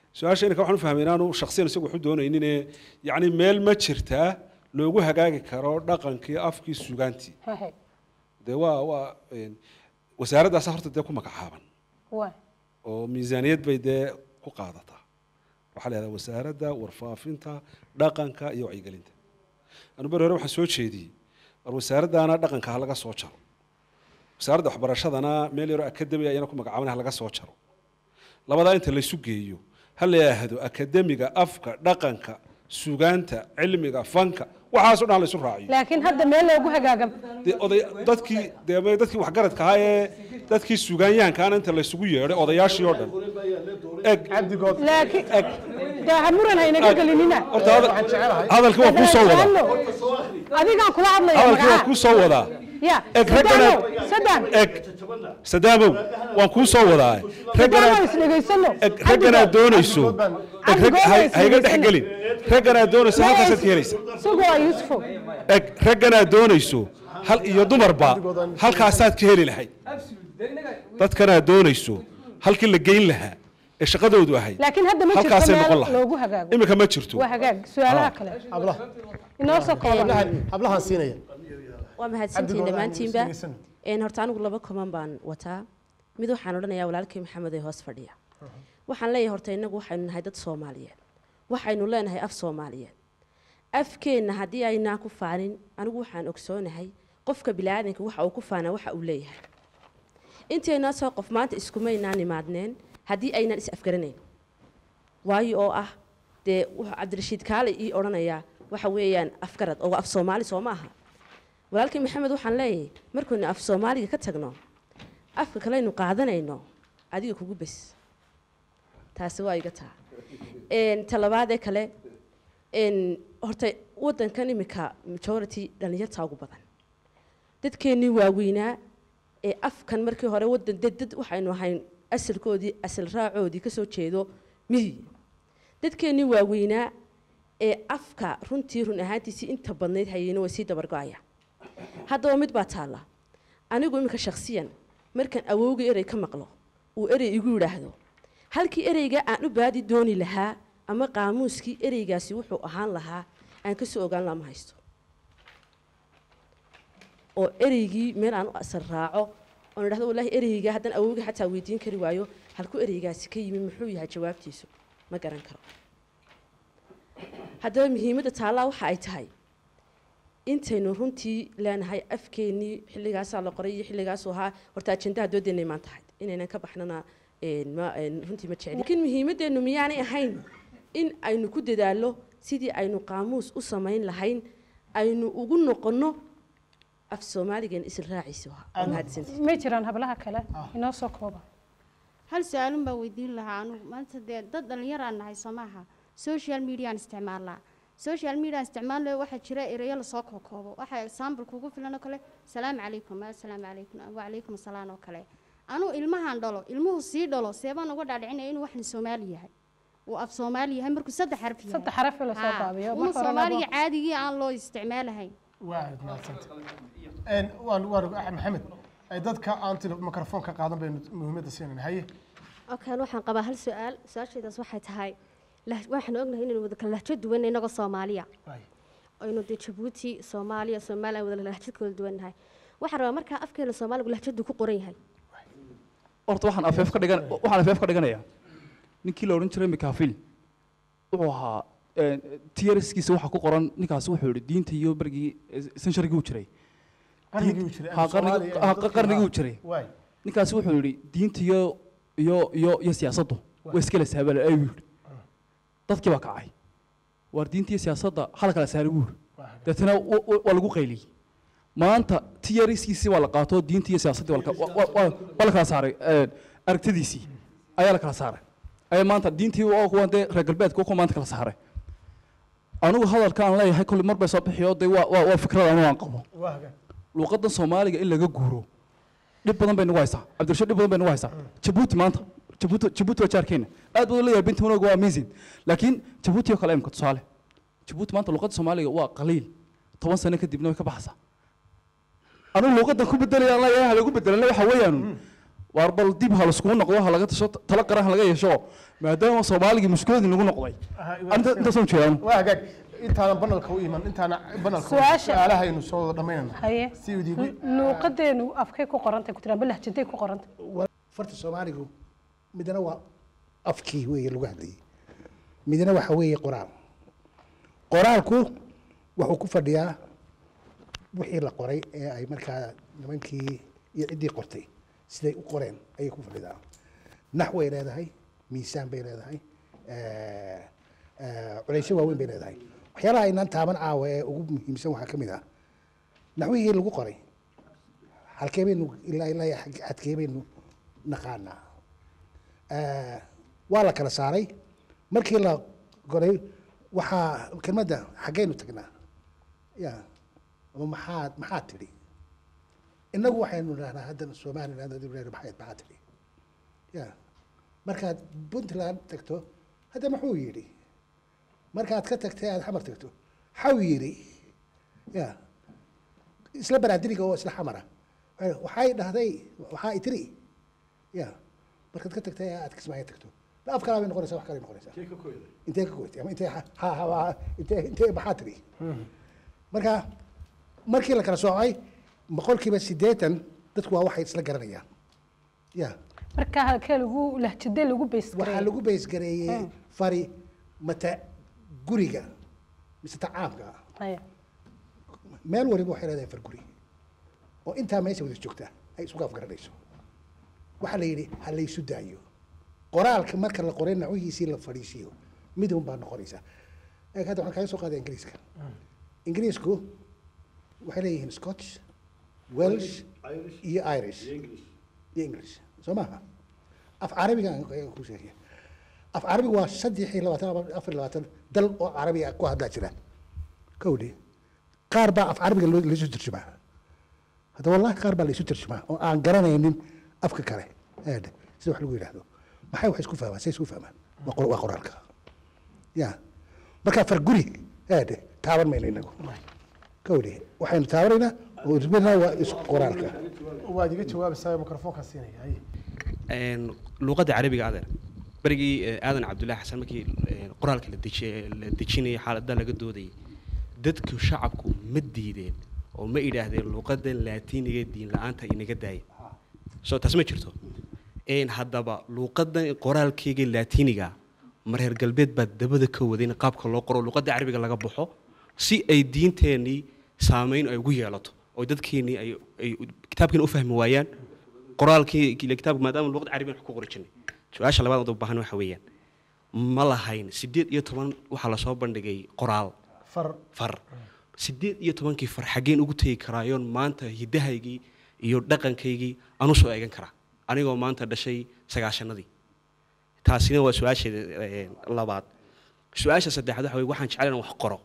su-aasha inanka waxaan u fahmay inaanu shaksiyan isagu waxu doonayninee yacni meel ma jirtaa loogu hagaagi karo dhaqankii afkii sugaantii hahe dee waa waa een, wasaaraddaasa horta dee ku magacaaban waa oo miisaaniyad bay dee ku qaadataa waxaa la yidhahdaa wasaaradda warfaafinta dhaqanka iyo wacyigelinta anu beri hore waxaan soo jeediyey war wasaaraddaana dhaqanka ha laga soo jaro wasaaradda waxbarashadana meel yaroo akademi ayana ku magacaaban ha laga soo jaro labadaa inta laysu geeyo ha la yidhaahdo akademiga afka dhaqanka sugaanta cilmiga fanka waxaasoo dhan ha laysu raaciyo laakiin hadda meel loogu hagaagan dee oday dadkii dee ma- dadkii waxgaradka ahaa ee dadkii sugaanyahankaana inta laysugu yeedhay odayaashii oo dhan eg cabdigood laakiin dee ha muran haynaga gelinina horta hada- waxaan jecelahay hadalkii waa kuu soo wadaa adigaan kula hadlaya hadalkii waa magaca kuu soo wadaa ya eg ragganaad sadam eg sadaamow waan kuu soo wadaa sadam ragganaad isdhegaysano eg ragganaad doonayso eg rag hay- hayga dhex gelin ragganaad doonayso halkaasaad ka helaysa sugoo yuusufo eg ragganaad doonayso hal iyo dumarba halkaasaad ka heli lahayd dadkanaad doonayso halkii la geyn lahaa ee shaqadoodu ahayd laakiin hadda ma jirto halkaasay noqon meel lahayd loogu hagaago iminka ma jirto waa hagaag su-aalaha kale hablaha inoo soo kooban hablahan hablahan siinaya waa mahadsantihiin Cabdigood, dhammaantiinba aan isdhegaysano. een horta anigu laba kuman baan wataa mid waxaan odhanayaa walaalkay maxamed ee hoos fadhiya waxaan leeyahay horta innagu waxaynu nahay dad soomaaliyeed waxaynu leenahay af soomaaliyeed afkeenna haddii aynaan ku faanin anigu waxaan ogsoonahay qofka biniaadanka waxa uu ku faanaa waxa uu leeyahay intaynaa soo qof maanta iskumaynaan imaadneen haddii aynaan is afgaranayn waayo oo ah dee wuxuu cabdirashiid kaale ii odhanayaa waxa weeyaan afgarad oo af soomaali soo ma aha walaalkii maxamed waxaan leeyahay markaynu af soomaaliga ka tagno afka kaleynu qaadanayno adiga kugu bes taasi waa iga taa Een, ta labaadee kale een, horta wadankan imika majority dhalinyarta ugu badan dadkeennii waaweynaa ee afkan markii hore wadan dad dad waxaynu ahayn asalkoodii asal raacoodii kasoo jeedo miyi dadkeennii waaweynaa ee afka runtii run ahaantiisii inta badnayd hayeyna way sii dabargo-aya haddaba mid baa taalla anigu iminka shakhsiyan markaan awowga erey ka maqlo uu erey igu yidhaahdo halkii ereyga aan u baadi dooni lahaa ama qaamuuskii ereygaasi wuxuu ahaan lahaa aan kasoo ogaan laha ma haysto oo ereygii meel aan u asal raaco oon idhahdo wallaahi ereyga haddaan awowga xataa weydiin kari waayo halkuu ereygaasi ka yimi muxuu yahay jawaabtiisu ma garan karo haddaba muhiimadda taallaa waxa ay tahay intaynu runtii leenahay afkeennii xilligaasaa la qoray iyo xilligaasuu ahaa horta ajendaha doodeennay maan tahay inaynan ka baxnana een, ma- een, runtii ma jecli laakiin muhiimadeennu miyaanay ahayn in aynu ku dadaallo sidii aynu qaamuus u samayn lahayn aynu ugu noqonno af soomaaligan isla raaciisa waa mahadsantihiin ma jiraan hablaha kale inoo soo kooban hal su-aalun baa weydiin lahaa anugu maanta dee dad dhallinyaraan nahay soo maaha social mediaan isticmaalnaa social media isticmaalayo waxaa jira ereyo lasoo kookoobo waxaa example kugu filan oo kale salaamu calaykum assalaamu calaykum wacalaykum asalaam oo kale anuu ilmahan dhalo ilmuhu sii dhalo seebaan uga dhaadhicinaya inuu waxna soomaali yahay uu af soomaali yahay markuu saddex xaraf yahay saddex xaraf la soo Haa, gaabiyo una marka horena soomaaliga bo- caadigii aan loo isticmaalahayn waaad mahadsanta Een, waan waan maxamed ay dadka aan tilo mikrofoonka qaadan baynu muhiimadda siinayna haye okan waxaan qabaa hal su-aal su-aashaydaas waxay tahay lah- waxaan ognahay inaynu wada kala lahjo duwan inagoo soomaaliya aynu dee jabuuti soomaaliya somalilan wada lahjad kala duwan nahay waxaan rabaa markaa afkeena soomaaligu lahjadu ku qoran yahay horta waxaan afeef ka dhigan waxaan afeef ka dhiganayaa ninkii la odhan jiray mikaafil wuxuu ahaa tiyariskiisa waxaa ku qoran ninkaasi wuxuu yihi diinta iyo bergii sansharigii uu jiray qarnigii uu jiray Ha, qarnigii- ha, qarnigii uu jiray waay ninkaasi wuxuu yidhi diinta iyo iyo iyo iyo siyaasaddu way iskala saabala ayuu yidhi dadkii baa kacay waar diinta iyo siyaasadda hala kala saaray buu yidhi deetana wa- wa- waa lagu qayliyey maanta tiyariskiisii waa la qaato diinta iyo siyaasaddii waa la ka- wa- wa- wa- waa la kala saaray eh, aragtidiisii ayaa la kala saaray ayaa maanta diintii waa kuwan dee reer galbeedka kuwa maanta kala saaray anigu hadalka aan leeyahay kolli mar bay soo bixiyo dee waa waa waa fikrad anu aan qabo waa hagaan luuqadan soomaaliga in laga guuro dhib badan bay nagu haysaa cabdirashiid dhib badan bay nagu haysaa jabuuti maanta jabuuti jabuuti waa jaarkeena aad badan leeyahay binta wanaaga waa amazing laakiin jabuuti oo kale imka tusaale jabuuti maanta luuqadda soomaaliga waa qaliil toban sano kadibna way ka baxaysaa anigu luuqadan ku bedelaya aan leeyahay lagu bedelana waxa weeyaan waar bal dib ha laiskugu noqdo ha laga tasho tala qaran ha laga yeesho maadaama soomaaligii mushkiladii nagu noqday anta intaasoo jeedaan waa hagaag intaanan banalka u iman intaana banalka Su'aasha- su-aalahaynu soo wada dhammaynana haye si udiigu luuqadeenu afkay ku qorantay ku tiraan balahjaday ku qorantay farta soomaaligu midna waa afkii weeye lagu hadlayay midna waxa weeye qoraal qoraalku wuxuu ku fadhiyaa wixii la qoray ee ay markaa nimankii iyo ciddii qortay siday u qoreen ayay ku fadhidaa nax way leedahay miisaan bay leedahay eh, eh, culaysyo waaweyn bay leedahay waxyaalaha aynaan taaban caawa ee ugu muhiimsan waxaa ka mid ah naxwihii lagu qoray halkee baynu ilaa ilaa xag- xadkee baynu naqaanaa Eh, waa la kala saaray markii la goray waxaa kelmadda xaggeynu tagnaa ya ama maxaad maxaad tidhi innagu waxaynu dhahnaa haddan somaliland hadii dhahnaa maxayd maxaad tidhi ya markaad puntland tagto hadda muxuu yidhi markaad ka tagtay aad xamar tagto xaw yidhi ya isla baraadiriga oo isla xamara waxay- waxay dhahday waxaa i tiri ya markaad ka tagtay aad kismaayo tagto la af kalaa bay noqonaysaa wax kalay noqonaysaa intee ka koytay ama intee ha ha ha intee intee maxaa tiri marka markii la kala soocay boqolkiiba siddeetan dadku waa waxay isla garanayaan ya marka halkee lagu lahjadee lagu bays waxaa lagu baysgareeyey fari mata guriga mise ta caamka ah haye meel waliba waxay leedahay far guri oo intaa meesha wada joogta ay isugu afgaranayso waxaa la yidhi ha laysu daayo qoraalka marka la qoray nacuhiisii la fadhiisiiyo mid un baa noqonaysa eeg hadda waxaan kaga soo qaaday ingiriiska ingiriisku waxay leeyihiin scotch welsh iyo irish iyo english soo maaha af carabiga aan ayaan ku sheegaya af carabiga waa saddex iyo labaatan ama afar iyo labaatan dal oo carabi ah ku hadlaa jira kowdhi qaar baa af carabiga loo- laisu tarjumaa hadda wallahi qaar baa laisu tarjumaa oo aan garanaynin afka kale eedhe sida wax lagu yidhaahdo maxay wax isku fahmaan say isku fahmaan waa qor- waa qoraalka ya marka far guri eedhe taaban mayno inagu kowdhi waxaynu taabanaynaa oo isbinaa waa is qoraalka waad iga jawaabaysaa mikrofoonkaa siinaya haye een, luuqadda carabiga adeer berigii eh, aadan cabdullaahi xasan markii eh, qoraalka la deji- la dejinayay xaaladda laga doodayay dadku shacabku ma diideen oo ma idhaahdeen luuqadda laatiiniga diin la-aanta inaga daaya soo taas ma jirto een haddaba luuqaddan qoraalkeyga laatiiniga ma reer galbeed baa dabada ka waday in qaabka loo qoro luuqadda carabiga laga baxo si ay diinteennii saameyn ay ugu yeelato oo dadkeennii ay ay kitaabkeena u fahmi waayaan qoraalkii ile kitaabka maadaama luuqada carabiga wax ku qori jirnay su-aasha labaad oo u baahan waxa weeyaan ma lahayn sideed iyo toban waxaa lasoo bandhigay qoraal far far sideed iyo tobankii far xaggeen ugu tegi karaayoon maanta hiddahaygii iyo dhaqankaygii aan usoo eegan karaa anigoo maanta dhashay sagaashanadii taasina waa su-aasheeda eh, labaad su-aasha saddexaad waxa weye waxaan jecel inaan wax qoro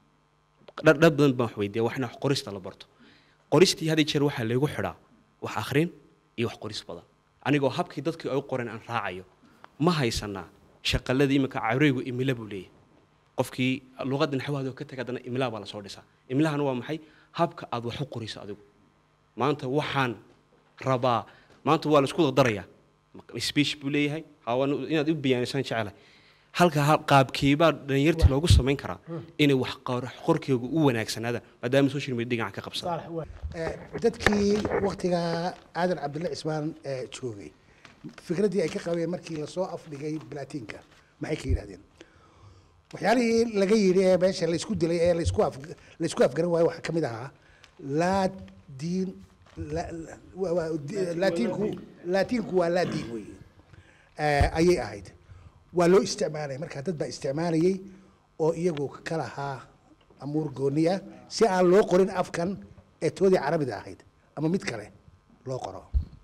dhar dhar badan baan wax weydiiya wax in wax qorista la barto qoristii had iyo jeer waxaa laygu xidhaa wax akhrin iyo wax qoris badan anigoo habkii dadkii ay u qoreen aan raacayo ma haysanaa shaqaladii iminka careygu imila buu leeyahay qofkii luqadda naxwaada ka taga haddana imilaa baa lasoo dhisaa imilahana waa maxay habka aad wax u qoriso adigu maanta waxaan rabaa maanta waa laisku dardarayaa speech buu leeyahay hawan inaad u biyaanisaan jecelahay halka ha- qaabkeebaa dhalinyartii loogu samayn karaa inay wax qor- qorkeygu u wanaagsanaadaan maadaama social media dhinaca ka qabsada saalax waa Eh, dadkii waktigaa aadan cabdulle cismaan eh, joogay fikraddii ay ka qabeen markii lasoo afdhigay balatiinka maxay ka yidhahdeen waxyaalihii laga yidhi ee meesha laysku dilay ee laysku af laysku afgaran waayo waxaa ka mid ahaa laa diin la- la- waa- waa di- laatiinku laatiinku waa laa diin weeye Eh, ayay ahayd waa loo isticmaalay marka dad baa isticmaalayay oo iyagu ka lahaa amuur gooniya si aan loo qorin afkan ee toodii carabida ahayd ama mid kale loo qoro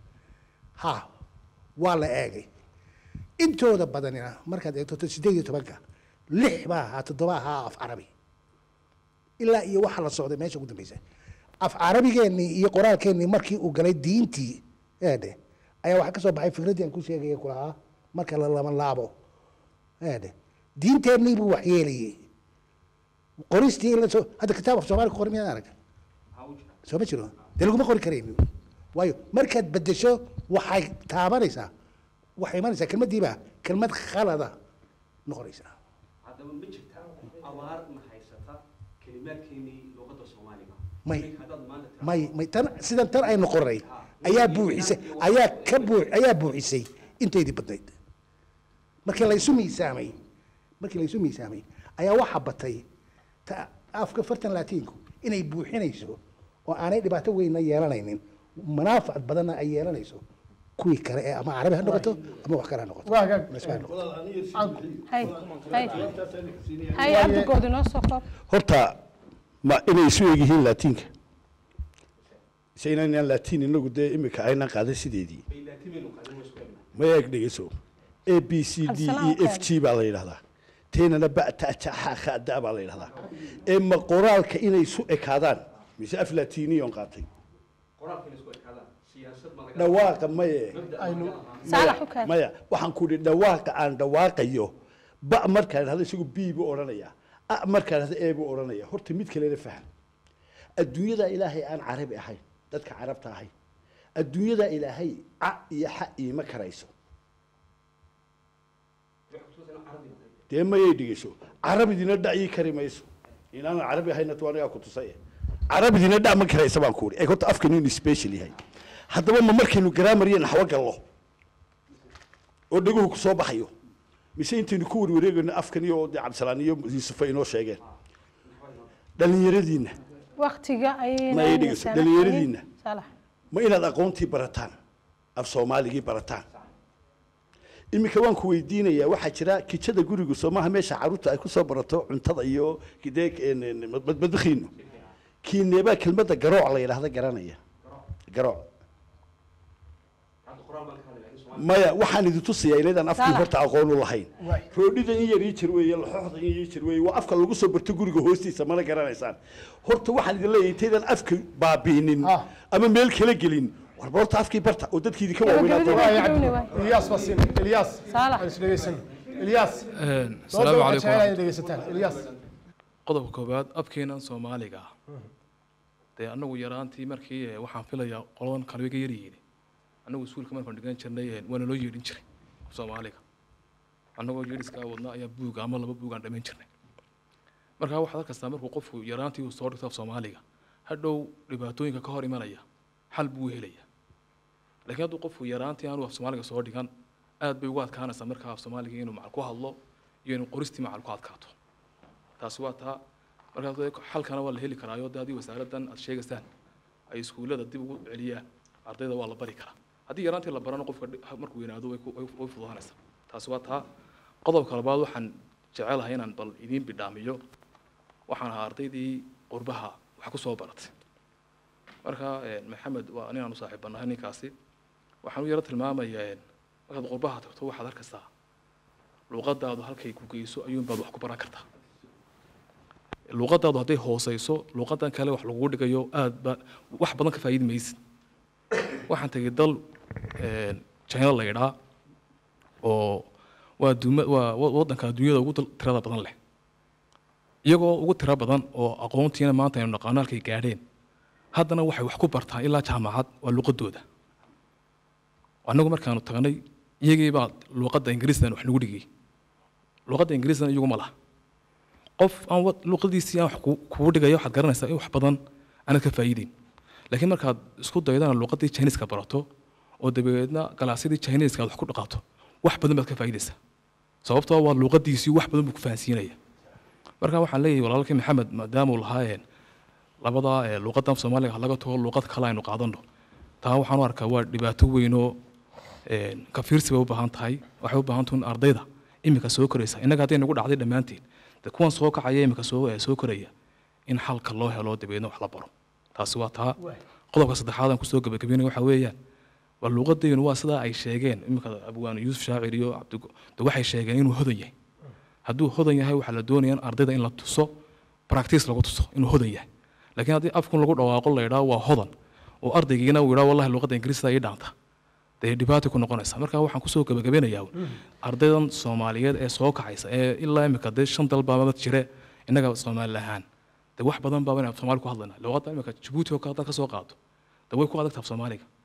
ha waa la eegay intooda badanina markaad eegto to- sideed iyo tobanka lix baa ahaa toddoba ahaa af carabi ilaa iyo waxa la socday meesha ugu dambeysa af carabigeennii iyo qoraalkeennii markii uu galay diintii eedhe ayaa waxaa ka soo baxay fikraddii aan ku sheegaya ku lahaa marka la lama laabo eedhe diinteennii buu waxyeelayey qoristii in la soo hadda kitaab af soomaali ku qoran miyaan arag soo ma jiro dee laguma qori karaynin waayo markaad bedesho waxay taabanaysaa waxay imanaysaa kelmaddiiba kelmad khalada noqonaysaa haddaba ma jirtaa abaar ma haysata kelimaadkeenii luqadda soomaaliga may haddaad maanta may may tan sidan tan aynu qoray ayaa buuxisay ayaa ka buu ayaa buuxisay inteydii badnayd markii laysu miisaamay markii laysu miisaamay ayaa waxaa batay ta afka fartan laatiinku inay buuxinayso oo aanay dhibaato weynna yeelanaynin manaafac badanna ay yeelanayso kuwii kale ee ama carabi ha noqoto ama wax kale ha noqoto waa hagaag Lasma ha noqoto. hay hay hay cabdigood inoo soo koob horta ma inay isu eg yihiin laatiinka se inaynaan laatiin inagu dee imika aynaan qaadan sideedii ma eeg dhegeyso a b c d e f g baa la yidhahdaa teenana ba ta ja xa kha da baa la yidhahdaa ee ma qoraalka inay isu ekaadaan mise af laatiiniyon qaatay dhawaaqa maye saalax u kaad maya waxaan ku idhi dhawaaqa aan dhawaaqayo ba markaan idhahdo isagu b buu odhanaya a markaan idhahdo e buu odhanaya horta mid kalena faham adduunyada ilaahay aan carabi ahayn dadka carabta ahayn adduunyada ilaahay ca iyo xa iima karayso dee mayay dhigayso carabidina dhac ii kari mayso inaanan carabi ahayna tu anigaa ku tusay carabidina dhac ma karaysa baan ku idhi ee horta afkan inuu special yahay haddaba ma markaynu grammar iyo naxwo gallo oo dhaguhu ku soo baxayo mise intaynu ku warwareegayno afkan iyo dee cabdisalaan iyo yuusufa inoo sheegeen dhallinyaradiinna waqtiga ayayna ma ay dhigayso dhallinyaradiinna saalax ma inaad aqoontii barataan af soomaaligii barataan iminka waan ku weydiinayaa waxaa jira kijada gurigu soo maaha meesha caruurta ay ku soo barato cuntada iyo dee badbadkiinu kiineebaa kelmadda garooc la yidhaahda garanaya garooc maya waxaan idin tusayaa inaydaan afkii Saalax. horta aqoon u lahayn roodhidan in yar ii jir weeye laxooxda in ii jir weeye waa afka lagu soo barto guriga hoostiisa mana garanaysaan horta waxaan idin leeyahay intaydaan afka baabiinin ama meel kala gelin warba horta afkii barta oo dadkii idinka waaweynaa ilyaas basin ilyaas aan is dhegeysan ilyaas salaamu waxaa calaykum jecelahay in dhegeysataan ilyaas qodobka koowaad abkeenan soomaaliga ah dee annagu yaraantii markii eh, waxaan filayaa qoladan kale way ka yaryihiin annagu iskuulka markaan dhigan jirnay eh, waana loo yeedhin jiray soomaaliga annagoo yeedhiskaa wadna ayaa buuga ama laba buugaan dhamayn jirnay markaa waxaad arkastaa markuu qofku yaraantii uu soo dhigto af soomaaliga hadhow dhibaatooyinka ka hor imanaya xal buu helaya laakiin hadduu qofku yaraantii aanu af soomaaliga soo dhigan aad bay ugu adkaanaysaa markaa af soomaaliga inuu macal ku hadlo iyo inuu qoristii macal ku adkaato taasi waa taa markaas dee xalkana waa la heli karaayo dee haddii wasaaraddan aad sheegaysaan ay iskuullada dib ugu celiyaan ardayda waa la bari karaa haddii yaraantii la barano qofka dhi- markuu weynaado way ku- way way fududaanaysaa taasi waa taa qodobka labaad waxaan jecelahay inaan bal idiin bidhaamiyo waxaan ahaa ardaydii qurbaha wax ku soo baratay marka eh, maxamed waa ninaan u saaxiibanahay ninkaasi waxaan u yaro tilmaamayaa eh, markaad qurbaha tagto waxaad arkaysaa luuqadaadu halkay ku geyso ayuunbaad wax ku baran kartaa luuqadaadu hadday hooseyso luuqadan kale wax lagugu dhigayo aad ba wax badan ka faa'iidi maysid waxaan tegay dal eh, china la yidhaa oo waa duuma waa wa- waddanka adduunyada ugu dal- tirada badan leh iyagoo ugu tiro badan oo aqoontiina maanta aynu naqaano halkay gaadheen haddana waxay wax ku bartaan ilaa jaamacad waa luuqadooda annagu markaanu tagnay iyagii baa luuqadda ingiriisdan wax nagu dhigay luuqadda ingiriisdan iyagu ma laha qof aan wa- luuqadiisii aan wax ku- kugu dhigaya waxaad garanaysaa in wax badan aanad ka faa'iideyn laakiin markaad isku daydana luuqadii chiniiska barato oo dabadeedna galaasyadii chiniiska aad wax ku dhaqaato wax badan baad ka faa'iidaysaa sababtoo waa luuqadiisii wax badan buu ku fahansiinaya marka waxaan leeyahay walaalkii maxamed maadaama uu lahaayeen labadaa ee luuqadan soomaaliga ha laga tago luuqad kale aynu qaadano taa waxaan u arkaa waa dhibaato weyn oo een, ka fiirsi bay u baahan tahay waxay u baahan tahay in ardayda iminka soo koraysa innaga hadday nagu dhacday dhammaanteen de kuwan soo kacaya iminka soo ee, soo koraya in xalka loo helo dabeedna wax la baro taasi waa taa qodobka saddexaad aan kusoo gabagabeynaya waxaa weeyaan waa luuqadaynu waa sidaa ay sheegeen iminka abwaane yuusuf shaacir iyo cabdigo de waxay sheegeen inuu hodan yahay hadduu hodan yahay waxaa la doonaya in ardayda in la tuso practice lagu tuso inuu hodan yahay laakiin haddii afkun lagu dhawaaqo la yidhaho waa hodan oo ardaygiina uu yidhaho wallahi luuqadda ingiriisida ii dhaanta dee dhibaato ku noqonaysa marka waxaan kusoo gabagabeynayaa ardaydan soomaaliyeed ee soo kacaysa ee ilaa imika dee shan dalbaamad jire innaga soomaali ahaan dee wax badan baaba inaan soomaali ku hadlayna luuqadda imika jabuuti oo kale haddaad ka soo qaado dee way ku adagtaa af soomaaliga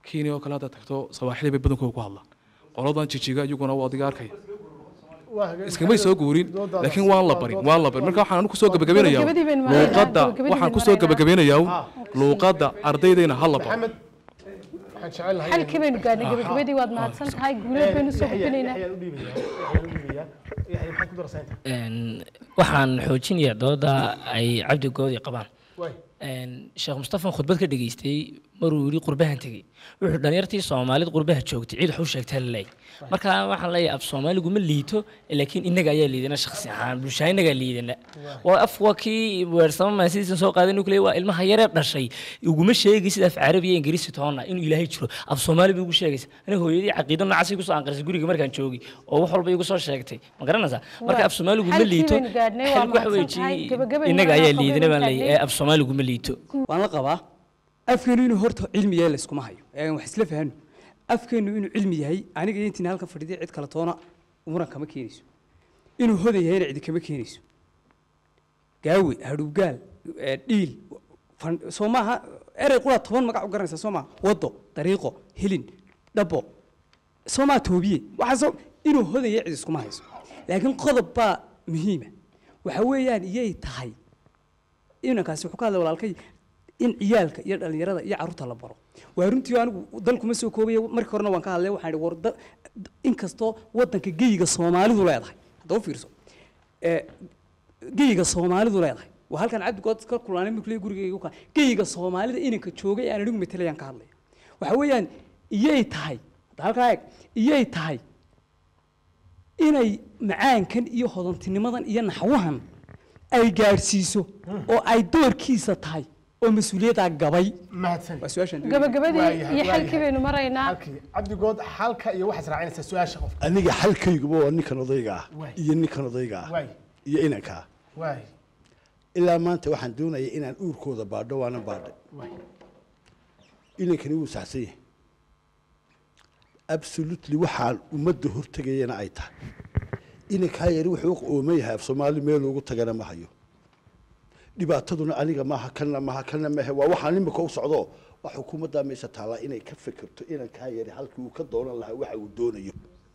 kenya oo kale haddaad tagto sawaaxili bay badankooda ku hadlaan qoladan jijiga iyaguna waa adiga arkaya iskamay soo guurin laakiin waan la barin waan la barin marka waxaan anigu kusoo gabagabeynayaa Gabagabadii baynu maraynaa, luuqadda gabagabadii waxaan baynu kusoo maraynaa. gabagabeynayaa luuqadda ardaydayna ha la baro maxamed waxaan jecel lahay xalkii baynu gaadhnay gabagabadii waad mahadsan tahay guuleed baynu soo gudbinaynaa yaxyaan u dhiibaya yaxyaan u dhiibaya yaxya maxaad ku daraysaa inta Een, waxaan xoojinayaa dooda ay cabdigoodi qabaan Waay. Een, sheekh mustafan khudbad ka dhageystay maruu yidhi qurbahan tegey wuxuu dhalinyartii soomaalida qurbaha joogtay cid wax u sheegtaa la leeyahay marka waxaan leeyahay af soomaaligu ma liito laakiin innaga ayaa liidana shakhsi ahaan bulshaa innagaa liidana waa af waa kii weersama maasidiisan soo qaaday nucley waa ilmaha yaree dhashay uguma sheegi sida af carabi iyo ingiriisi toona inuu ilaahay jiro af soomaali bay ugu sheegaysa aniga hooyadii caqiido noocaasay kusoo anqarisay guriga markaan joogay oo wax walba igu soo sheegtay ma garanaysaa marka af soomaaligu ma Xalkii liito baynu gaadhnay, waa xalku waxa mahadsan tahay. weeji Gabagabay innaga marnaa ayaa liidana baan qodobka leeyahay ee af soomaaligu ma liito waan la qabaa afkeenu inuu horta cilmi yahay layskuma hayo ee wax isla fahano afkeenu inuu cilmi yahay aniga iyo intiin halka fadhiday cid kale toona muran kama keenayso inuu hodan yahayna cidi kama keenayso gaawe hadhuubgaal ee, dhiil fan- soo maaha erey qura toban magac u garanaysaa soo maaha wado dariiqo hilin dhabo soo maaha toobiye waxaasoo inuu hodan yahay cid iskuma hayso laakiin qodob baa muhiima waxa weeyaan iyay tahay inankaasi wuxuu ka hadlay walaalkay in ciyaalka iyo dhalinyarada iyo carruurta la baro waa runtii anigu dalkuma soo koobaya markii horena waan ka hadlay waxaan idhi war da- inkastoo waddanka geyiga soomaalidu leedahay hadda u fiirso ee, geyiga soomaalidu leedahay waa halkan cabdigood ka kulaanay markuu gurigayga ka geyiga soomaalida inanka joogay aan anigu matalayaan ka hadlaya waxa weeyaan iyay tahay hadda halkaa eeg iyay tahay inay macaankan iyo hodantinimadan iyo naxwahan ay gaadhsiiso oo ay doorkiisa tahay oo mas-uuliyaddaa gabay mahadsan waa su-aashaan doonaya. gabagabadii iyo xalkii baynu maraynaa cabdigood xalka iyo waxaad raacinaysaa su-aasha qofka aniga xalkayguba waa ninkan odayga ah Waay. iyo ninkan odayga ah Waay. iyo inanka ah waay ilaa maanta waxaan doonaya inaan uurkooda baadho waana baadhay waay inankani wuu saxsan yahay absolutely waxaan ummadda hortegayana ay tahay inankaa yari wuxuu u ooman yahay af soomaali meel ugu tagana ma hayo dhibaataduna aniga maaha kanna maaha kanna maahe waa waxaan imika u socdo waa xukuumaddaa meesha taallaa inay ka fikirto inankaa yari halkii uu ka doonan lahaa waxa uu doonayo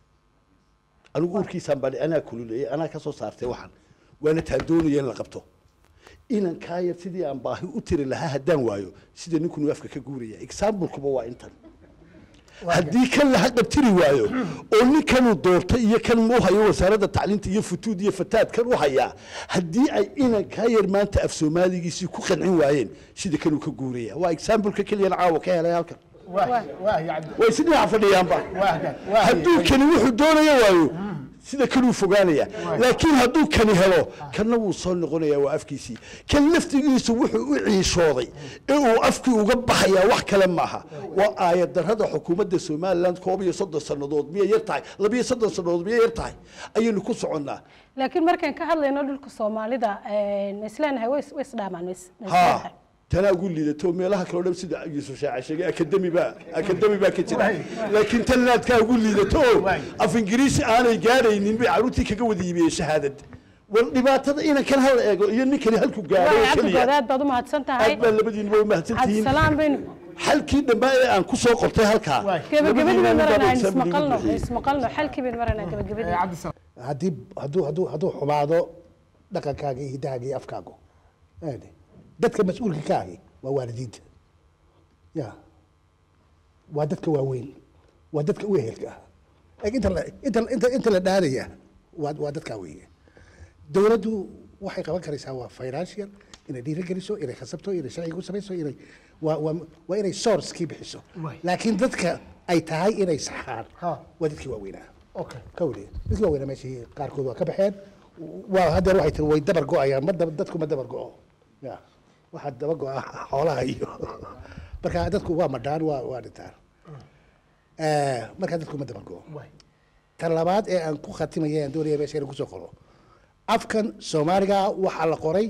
anigu uurkiisaan baa anaa kululeeyey anaa ka soo saartay waxaan waana taa doonaya in la qabto inankaa yar sidii aan baahi u tiri lahaa haddaan waayo sida ninkunu afka ka guuraya examplekuba waa intan haddii kan laha qabtiri waayo oo ninkanuu doortay iyo kan u hayo wasaaradda tacliinta iyo futuud iyo fataad kan u hayaa haddii ay inankaa yar maanta af soomaaligiisii ku qancin waayeen sida kanuu ka guuraya waa exampleka keliyana caawa ka helay halkan waay waay cabdi way si dhinaca fadhiyaanba hadduu kani wuxuu doonaya waayo sida kanuu fogaanaya laakiin hadduu kani helo kanna wuu soo noqonaya waa afkiisii kan laftigiisu wuxuu u ciishooday ee uu afkii uga baxayaa wax kale maaha waa aayad darrada xukuumadda somaliland koob iyo soddon sannadood miyay yar tahay labiyo soddon sannadood miyay yar tahay ayaynu ku soconnaa laakiin markaan ka hadlayno dhulka soomaalida ma isleenahay way is- way isdhaamaan ma is- ma ha isleenahay tanaa ugu liidato meelaha kale oo dhan sida yuusuf shaaca sheegay akademi baa akademi baa ka jira laakiin tan naadkaa ugu liidato oo af ingiriisi aanay gaadhaynin bay carruurtii kaga wada yimiyeen shahaadad war dhibaatada inankan hal eego iyo ninkani halku gaadho waay oo cabdigood keliya aad baad u mahadsan tahay aad baa labadiinuba u mahadsantihiin cabdisalaam baynu xalkii dambe ee aan ku soo qortay halkaa gabagabadii baynu labadiinuba maranaa example igu ismaqalno bixiyey. ismaqalno xalkii baynu maranaa gabagabadii haddii hadduu hadduu hadduu xumaado dhaqankaaga iyo hiddahaaga iyo afkaagu aade dadka mas-uulka ka ahi waa waalidiinta ya waa dadka waaweyn waa dadka u ehelka ah Like inta la inta inta inta la dhaadaya waa waa dadkaa weeye dowladdu waxay qaban karaysaa waa financial inay dhiirigeliso inay khasabto inay sharciga u samayso inay waa waa waa inay sourcekii bixiso laakiin dadka ay tahay inay saxaan waa dadkii waaweynaa okay kawli dadkii waaweynaa meeshii qaarkood waa ka baxeen waa haddeer waxay tiri way dabar go-ayaan ma dab- dadku ma dabar go-o ya waxaa daba go-a xoolaha iyo marka dadku waa madhaan waa waa dhintaan Eh, marka dadku ma dabar go-o tan labaad ee aan ku khatimaya aan doonaya meesha inaan kusoo qoro afkan soomaaliga waxaa la qoray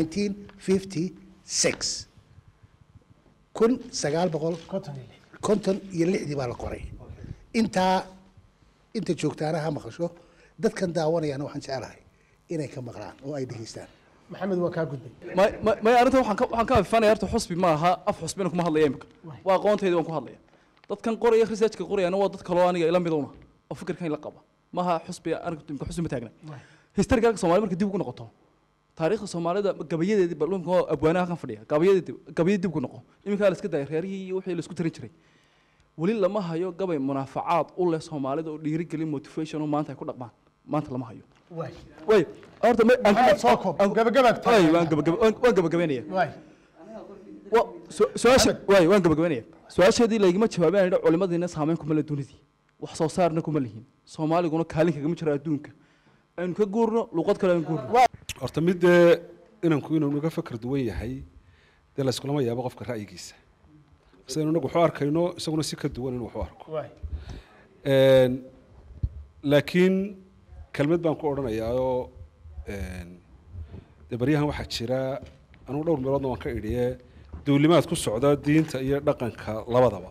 1956 kun sagaal boqol konton iyo lixdii baa la qoray intaa inta joogtaana ha maqasho dadkan daawanayaana waxaan jecelahay inay ka maqlaan oo ay dhegeystaan maxamed waa kaa gudbay may may- may arrinta waxaan ka waxaan ka afifanaya horta xusbi ma aha af xusbina kuma hadlaya imika waa aqoontayda waan ku hadlaya dadkan qoraya researchka qorayana waa dad kaloo aniga ila midowna oo fikirkan ila qaba maaha xusbi aniga imka xusbi ma taagna historicalka soomaali marka dib ugu noqoto taariikhda soomaalida gabayadeedii balumka oo abwaanaha kan fadhiya gabayadeedi gabayadii dib ugu noqo iminkaa la iska daayay reerihii iyo wixii la isku tarin jiray weli lama hayo gabay munaafacaad u leh soomaalida oo dhiirigelin motivation oo maanta ay ku dhaqmaan maanta lama hayo waay way horta ma Maxamed soo koob gabagabaad way waan gabagaba waan waan gabagabeynaya waay wa su- su-aasha waay waan gabagabeynaya su-aasheedii laygama jawaabeen idha culimadiina saameyn kuma le dunidii wax soo saarna kuma lihin soomaaliguna kaalin kagama jiro adduunka aynu ka guurno luqad kale aynu guurno horta mid dee inanku inuu naga fakar duwan yahay dee la iskulama yaabo qofka ra'yigiisa sidaynu inagu waxu arkayno isaguna si ka duwan inuu waxu arko waay Een, laakiin kelmad baan ku odhanayaa oo een, dee baryahan waxaa jira anugu dhowr meeloodna waan ka idhiye duulimaad ku socda diinta iyo dhaqanka labadaba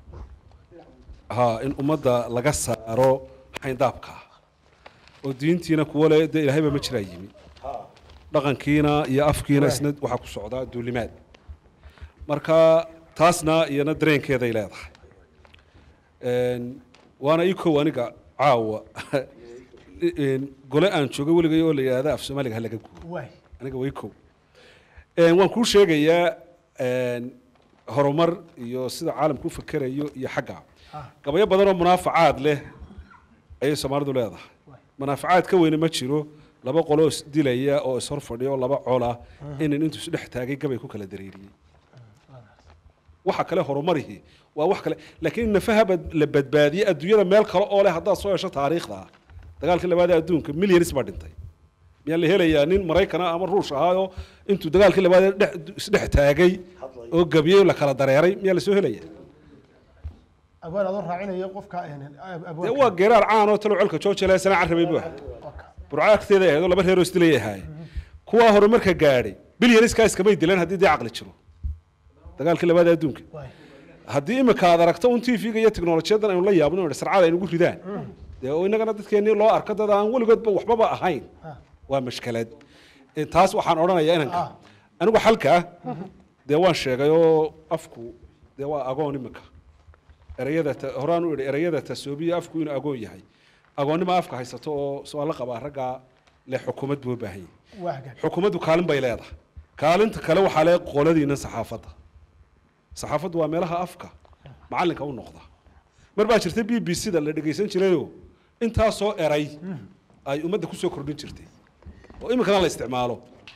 ha in ummadda laga saaro xayndaabka oo diintiina kuwa le dee ilaahayba ma jiraa yimi dhaqankiina iyo afkiina isna waxaa ku socdaa duulimaad marka taasna iyana dareenkeeday leedahay Een, waana ii kow aniga caawa een, gole aan joogay weligay oo la yidhaahda af soomaaliga ha laga guuro waay aniga way kow Een, waan kuu sheegayaa een, horumar iyo sida caalamku u fakerayo iyo xagga gabayo badan oo munaafacaad leh ayay soomaalidu leedahay munaafacaad ka weyne ma jiro laba qoloo isdilaya oo ishor fadhiya oo laba cola inin intuu isdhex taagay gabay ku kala dareeriyey waxa kale horumarihii waa wax kale laakiin nafaha bad- la badbaadiyey adduunyada meel kale oo leh haddaad soo hesho taariikhda dagaalkii labaad ee adduunka milyanis baa dhintay miyaa la helayaa nin maraykana ama ruush ahaayoo intuu dagaalkii labaad ee dhex- isdhex taagay oo gabiyey oo la kala dareeray miyaa la soo helaya abaan adoo raacinaya qofka een, ab- dee abwaanka. waa geeraar caan oo talo colka joojale sana carabay buu ahaa burco agteeda ahayd oo laba reeroo isdilay ahaay kuwaa horumarka gaadhay bilyaniskaa iskamay dileen haddii dee caqli jiro dagaalkii labaad ee adduunka haddii imika aad aragto un tv-ga iyo teknolojiyadan aynu la yaabno oo sarcada ay nagu ridaan dee oo innagana dadkeennii loo arko dad aan weligoodba waxbaba ahayn waa mashkalad Eh, taas waxaan odhanayaa inanka anigu xalka dee waan sheegay oo afku dee waa agoon imika ereyada ta- horaan u idhi ereyada tasoobiya afku inuu agoon yahay agoonnima afka haysato oo soo la qabaa raggaa le xukuumad buu u baahan yahay waa hagaag xukuumaddu kaalin bay leedahay kaalinta kale waxaa le qoladiina saxaafadda saxaafaddu waa meelaha afka macallinka u noqda mar baa jirta b b c da la dhegaysan jirayoo intaasoo eray ay ummadda kusoo kordhin jirtay oo iminkana la isticmaalo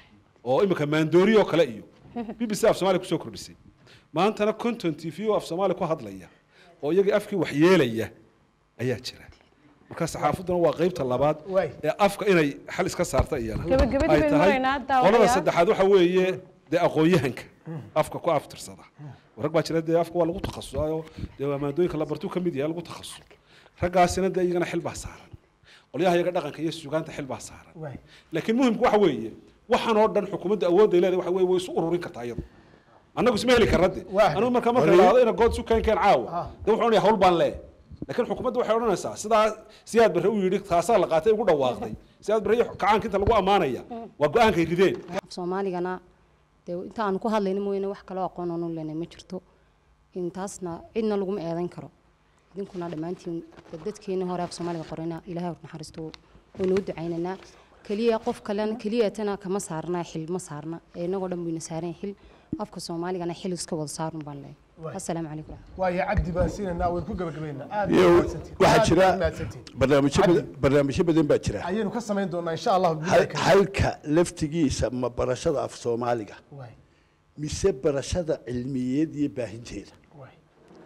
oo iminka maandoori oo kale iyo b b c af soomaaliya kusoo kordhisay maantana content t v oo af soomaaliya ku hadlaya oo iyagii afkii wax yeelaya ayaa jira marka saxaafadduna waa qeybta labaad ee afka inay xal iska saarta iyana Gabagabadii ay baynu tahay maraynaa, daawadayaal. qolada saddexaad waxa weeye dee aqoon-yahanka afka ku aftirsada rag baa jira dee afka waa lagu takhasusaayo dee waa maadooyinka la bartuu ka mid yahay lagu takhasus raggaasina dee iyagana xil baa saaran qolyaha iyaga dhaqanka iyo sugaanta xil baa saaran waay laakiin muhimku waxa weeye waxaan oo dhan xukuumadda awoodday leedahay waxa weeye way isu ururin kartaa iyadu annagu isma heli karna de anigu marka marka la idhaahdo ina good isu keen keen caawa de wuxuu odhanaya hawl baan leeyahay laakiin xukuumadda waxay odhanaysaa sidaa siyaad barre u yidhi taasaa la qaatay ugu dhawaaqday siyaad barre iyo kacaanka inta lagu ammaanaya waa go-aankay rideen af soomaaligana dee inta aan ku hadlayno mooyaane wax kaloo aqoon oonu leenay ma jirto intaasna cidna laguma eedayn karo idinkuna dhammaantiin dad dadkeeni hore af soomaaliga qorayna ilaahay hor naxariisto waynu u ducaynaynaa keliya qof kalena keliyatana kama saarna xil ma saarna ee inagoo dhan bayna saaran xil afka soomaaligana xil iska wada saarun baan leeyahay Waay. assalaamu calaykum waayo cabdi baan siinaynaa waan ku gabagabaynaa aad iyo baad mahadsantihiin. waxaa Aad jira baad mahadsantihiin. barnaamijyo Cabdi, badan barnaamijyo badan baa jira ayaynu ka samayn doonaa insha allah Hal- halka laftigiisa ma barashada af soomaaliga Waay. mise barashada cilmiyeed iyo baahinteeda Waay.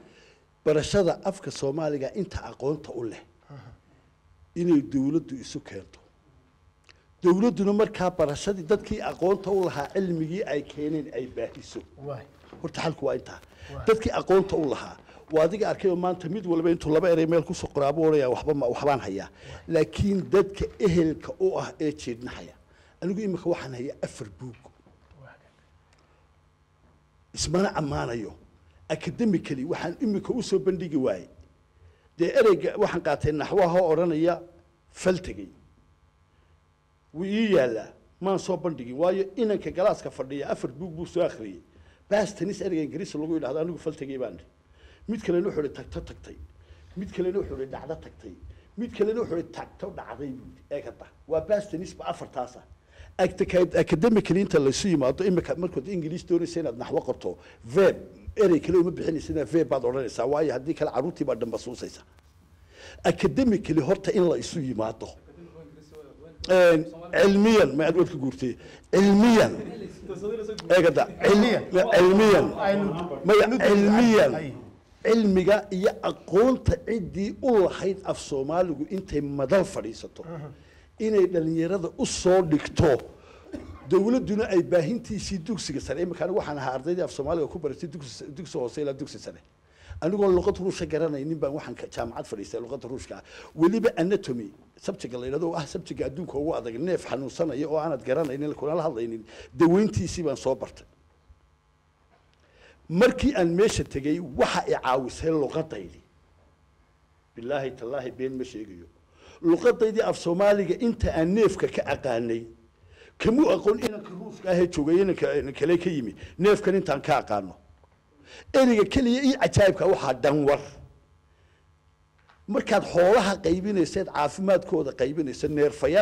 barashada afka soomaaliga inta aqoonta u leh inay dowladdu isu keento dowladduna markaa barashadii dadkii aqoonta u lahaa cilmigii ay keeneen ay baahiso waay horta xalku waa intaa dadkii aqoonta u lahaa waa adiga arkay oo maanta mid walba intuu laba erey meel kusoo qoraabuu odhanaya waxba ma- waxbaan hayaa laakiin dadka ehelka u ah ee jeednahaya anigu imika waxaan hayaa afar buug ismana ammaanayo academically waxaan imika usoo bandhigi waayey dee ereyga waxaan qaatay naxwaha oo odhanaya faltegey wuu ii yaalaa maan soo bandhigin waayo inanka galaaska fadhiya afar buug buu soo akhriyey bastanis ereyga ingiriisi lagu yidhahdo anigu faltegey baan dhihi mid kalena wuxuu ihi tagto tagtay mid kalena wuxuu ihi dhacdo tagtay mid kalena wuxuu ihi tagto dhacday buu yidhi ee kada waa bastanisba afartaasa academically inta laysu yimaado imika markood ingiliis doonaysa inaad naxwo qorto verb erey kale uma bixinaysa verb baad odhanaysaa waayo haddii kale carruurtii baa dhambasuusaysa academically horta in la isu yimaado cilmiyan ma aad wadka guurtay cilmiyan eegada cilmiyan maya cilmiyan cilmiga iyo aqoonta ciddii u lahayd af soomaaligu intay madal fadhiisato inay dhalinyarada u soo dhigto dowladduna ay baahintiisii dugsiga sare imika anigu waxaan ahaa ardaydii af soomaaliga ku baratay dugsi dugsi hoose ilaa dugsi sare anigoon luqad ruusha garanaynin baan waxaan ka- jaamacad fadhiistay luqadda ruushka ah weliba anatomy sabjiga la yidhahdo oo ah sabjiga adduunka ugu adag neef xanuunsanaya oo aanad garanaynin kunala hadlaynin daweyntiisii baan soo bartay markii aan meesha tegey waxa i caawisay luqadaydii bilaahi tallaahi been ma sheegayo luqadaydii af soomaaliga inta aan neefka ka aqaanay kamuu aqoon inanka ruuska ahee joogay inanka kale ka yimi neefkan intaan ka aqaano ereyga keliya io cajaa'ibka waxaa dhanwar markaad xoolaha qaybinayseed caafimaadkooda qaybinaysa neerfayaa